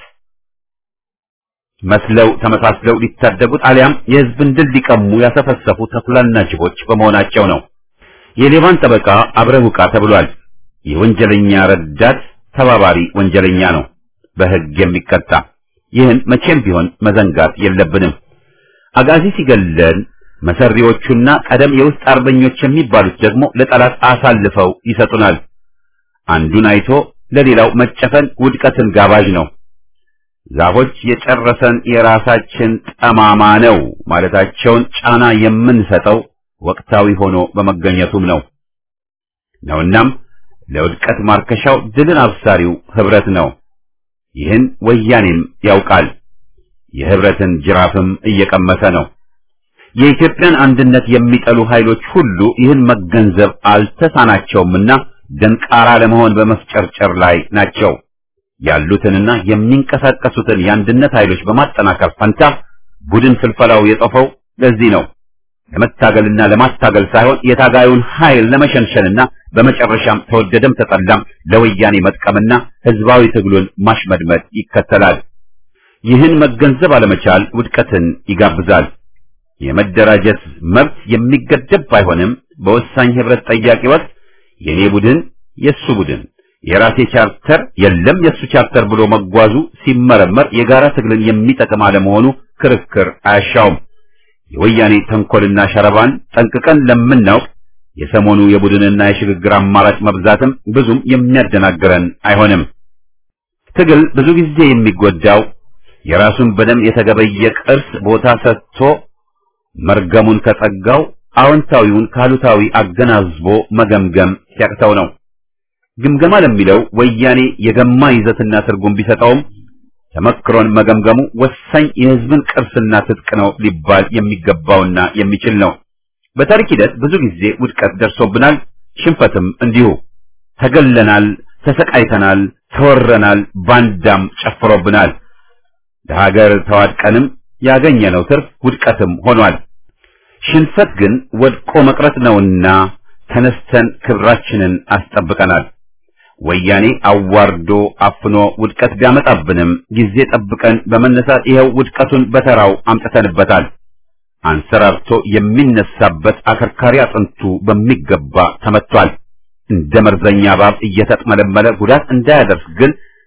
መስለው ተመሳስለው ሊታደጉት አሊያም የህዝብን ድል ሊቀሙ ያሰፈሰፉ ተኩላና ጅቦች በመሆናቸው ነው። የሌባን ጠበቃ አብረህ ውቃ ተብሏል። የወንጀለኛ ረዳት ተባባሪ ወንጀለኛ ነው በህግ የሚቀጣ። ይህን መቼም ቢሆን መዘንጋት የለብንም። አጋዚ ሲገለን መሰሪዎቹና ቀደም የውስጥ አርበኞች የሚባሉት ደግሞ ለጠላት አሳልፈው ይሰጡናል። አንዱን አይቶ ለሌላው መጨፈን ውድቀትን ጋባዥ ነው። ዛፎች የጨረሰን የራሳችን ጠማማ ነው ማለታቸውን ጫና የምንሰጠው ወቅታዊ ሆኖ በመገኘቱም ነው ነውናም ለውድቀት ማርከሻው ድልን አብሳሪው ህብረት ነው። ይህን ወያኔም ያውቃል። የህብረትን ጅራፍም እየቀመሰ ነው። የኢትዮጵያን አንድነት የሚጠሉ ኃይሎች ሁሉ ይህን መገንዘብ አልተሳናቸውምና ደንቃራ ለመሆን በመፍጨርጨር ላይ ናቸው። ያሉትንና የሚንቀሳቀሱትን የአንድነት ኃይሎች በማጠናከር ፈንታ ቡድን ፍልፈላው የጠፈው ለዚህ ነው። ለመታገልና ለማታገል ሳይሆን የታጋዩን ኃይል ለመሸንሸንና በመጨረሻም ተወደደም ተጠላም ለወያኔ መጥቀምና ህዝባዊ ትግሉን ማሽመድመድ ይከተላል። ይህን መገንዘብ አለመቻል ውድቀትን ይጋብዛል። የመደራጀት መብት የሚገደብ ባይሆንም በወሳኝ ህብረት ጠያቂ ወቅት የኔ ቡድን የሱ ቡድን የራሴ ቻርተር የለም የሱ ቻርተር ብሎ መጓዙ ሲመረመር የጋራ ትግልን የሚጠቅም አለመሆኑ ክርክር አያሻውም። የወያኔ ተንኮልና ሸረባን ጠንቅቀን ለምናውቅ የሰሞኑ የቡድንና የሽግግር አማራጭ መብዛትም ብዙም የሚያደናግረን አይሆንም። ትግል ብዙ ጊዜ የሚጎዳው የራሱን በደም የተገበየ ቅርስ ቦታ ሰጥቶ መርገሙን ከጸጋው አዎንታዊውን ካሉታዊ አገናዝቦ መገምገም ሲያቅተው ነው። ግምገማ ለሚለው ወያኔ የገማ ይዘትና ትርጉም ቢሰጠውም ተመክሮን መገምገሙ ወሳኝ የህዝብን ቅርስና ትጥቅ ነው ሊባል የሚገባውና የሚችል ነው። በታሪክ ሂደት ብዙ ጊዜ ውድቀት ደርሶብናል፣ ሽንፈትም እንዲሁ። ተገለናል፣ ተሰቃይተናል፣ ተወረናል፣ ባንዳም ጨፍሮብናል። ለሀገር ተዋድቀንም ያገኘነው ትርፍ ውድቀትም ሆኗል። ሽንፈት ግን ወድቆ መቅረት ነውና ተነስተን ክብራችንን አስጠብቀናል። ወያኔ አዋርዶ አፍኖ ውድቀት ቢያመጣብንም ጊዜ ጠብቀን በመነሳት ይኸው ውድቀቱን በተራው አምጥተንበታል። አንሰራርቶ የሚነሳበት አከርካሪ አጥንቱ በሚገባ ተመቷል። እንደ መርዘኛ እባብ እየተጥመለመለ ጉዳት እንዳያደርስ ግን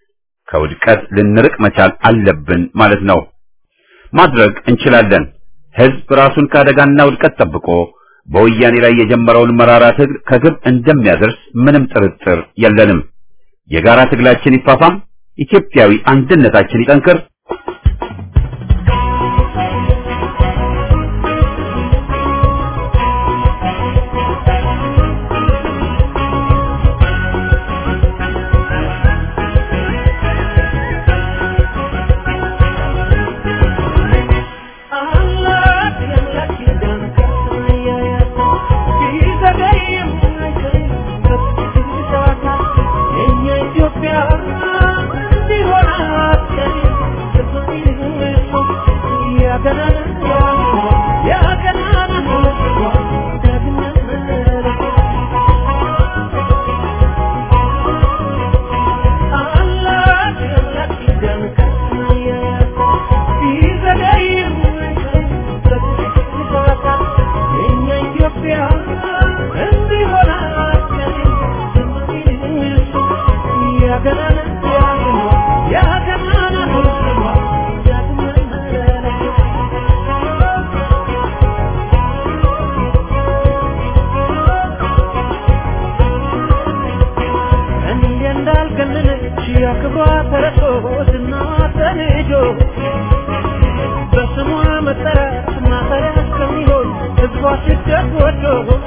ከውድቀት ልንርቅ መቻል አለብን ማለት ነው። ማድረግ እንችላለን። ህዝብ ራሱን ከአደጋና ውድቀት ጠብቆ በወያኔ ላይ የጀመረውን መራራ ትግል ከግብ እንደሚያደርስ ምንም ጥርጥር የለንም። የጋራ ትግላችን ይፋፋም፣ ኢትዮጵያዊ አንድነታችን ይጠንክር። Yeah. በስሟ መጠራት ማፈሪያ እስከሚሆን ህዝቧ ስደት ወዶ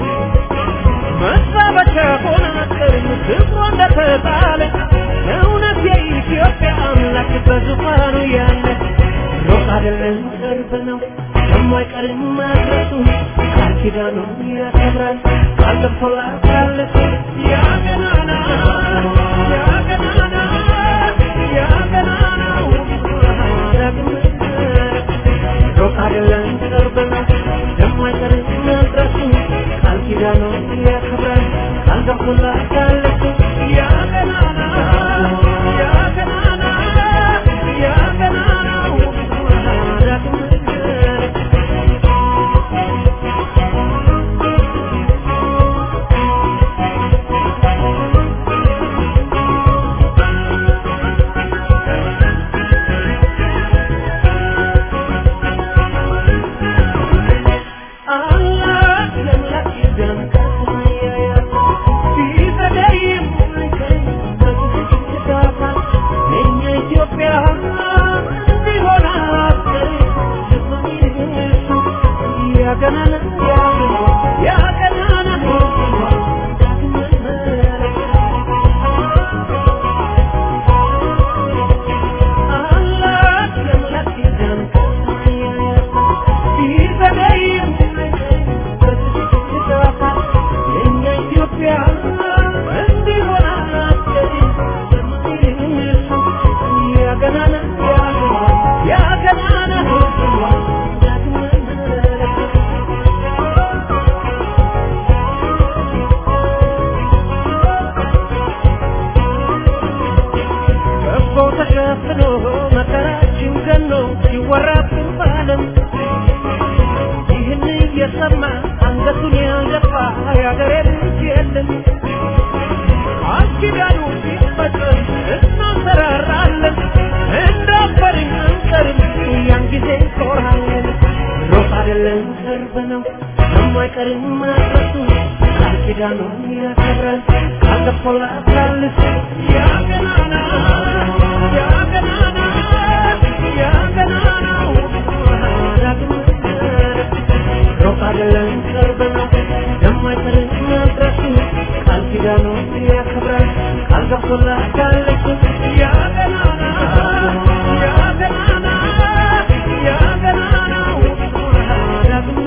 መሳበቻ ሆነ አጥርም ክብሯ እንደተጣለ እውነት የኢትዮጵያ አምላክ በዙፋኑ ያለ ሩቅ አይደለም ቅርብ ነው የማይቀርም መድረሱ ቃል ኪዳኑን ያከብራል ቃል ገብቶላታል ያ ገናና ያ ገናና ያ ገናናው ዳግም ሩቅ አይደለም ቅርብ ነው የማይቀርም መድረሱ ቃል ኪዳኑን ያከብራል ቃል ገብቶላታል ያ ገናና ያ ገናና ያ ገናናው ዳግም ከቦው ተሸፍኖ መከራችን ገኖ ሲወራብን ባለም ይህን እየሰማ አንገቱን ያልደፋ የአገሬ ልጅ የለም። አኪዳኑ ሲፈጸም እናንሰራራለን፣ እንዳፈርን አንቀርም፣ ያን ጊዜ እንኮራለን። ሩቅ አይደለም ቅርብ ነው የማይቀርም መድረሱ ቃል ኪዳኑን ያከብራል ቃል ገብቶላታል ያ ገናና ያ ገናና ያ ገናናው ዳግም ሩቅ አይደለም ቅርብ ነው የማይቀርም መድረሱ ቃል ኪዳኑን ያከብራል ቃል ገብቶላታል ያ ገናና ያ ገናና ያ ገናናው ዳግም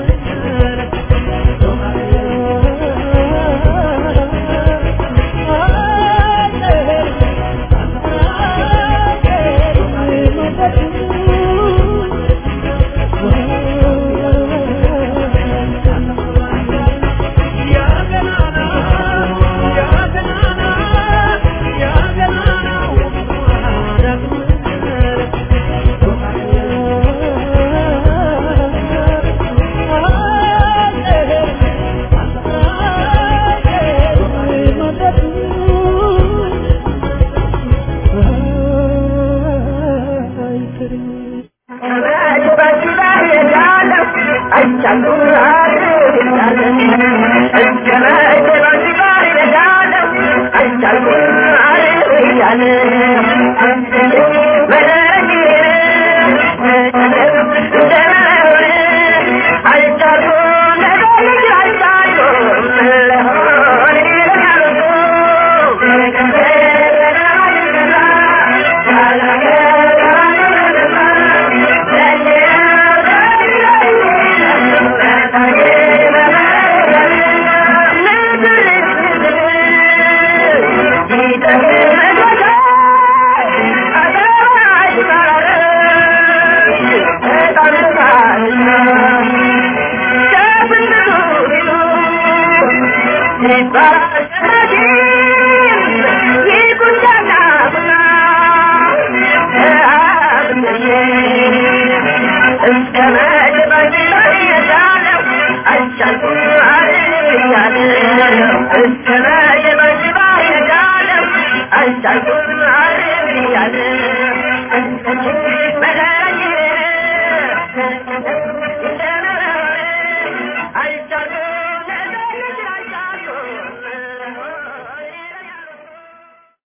Thank you.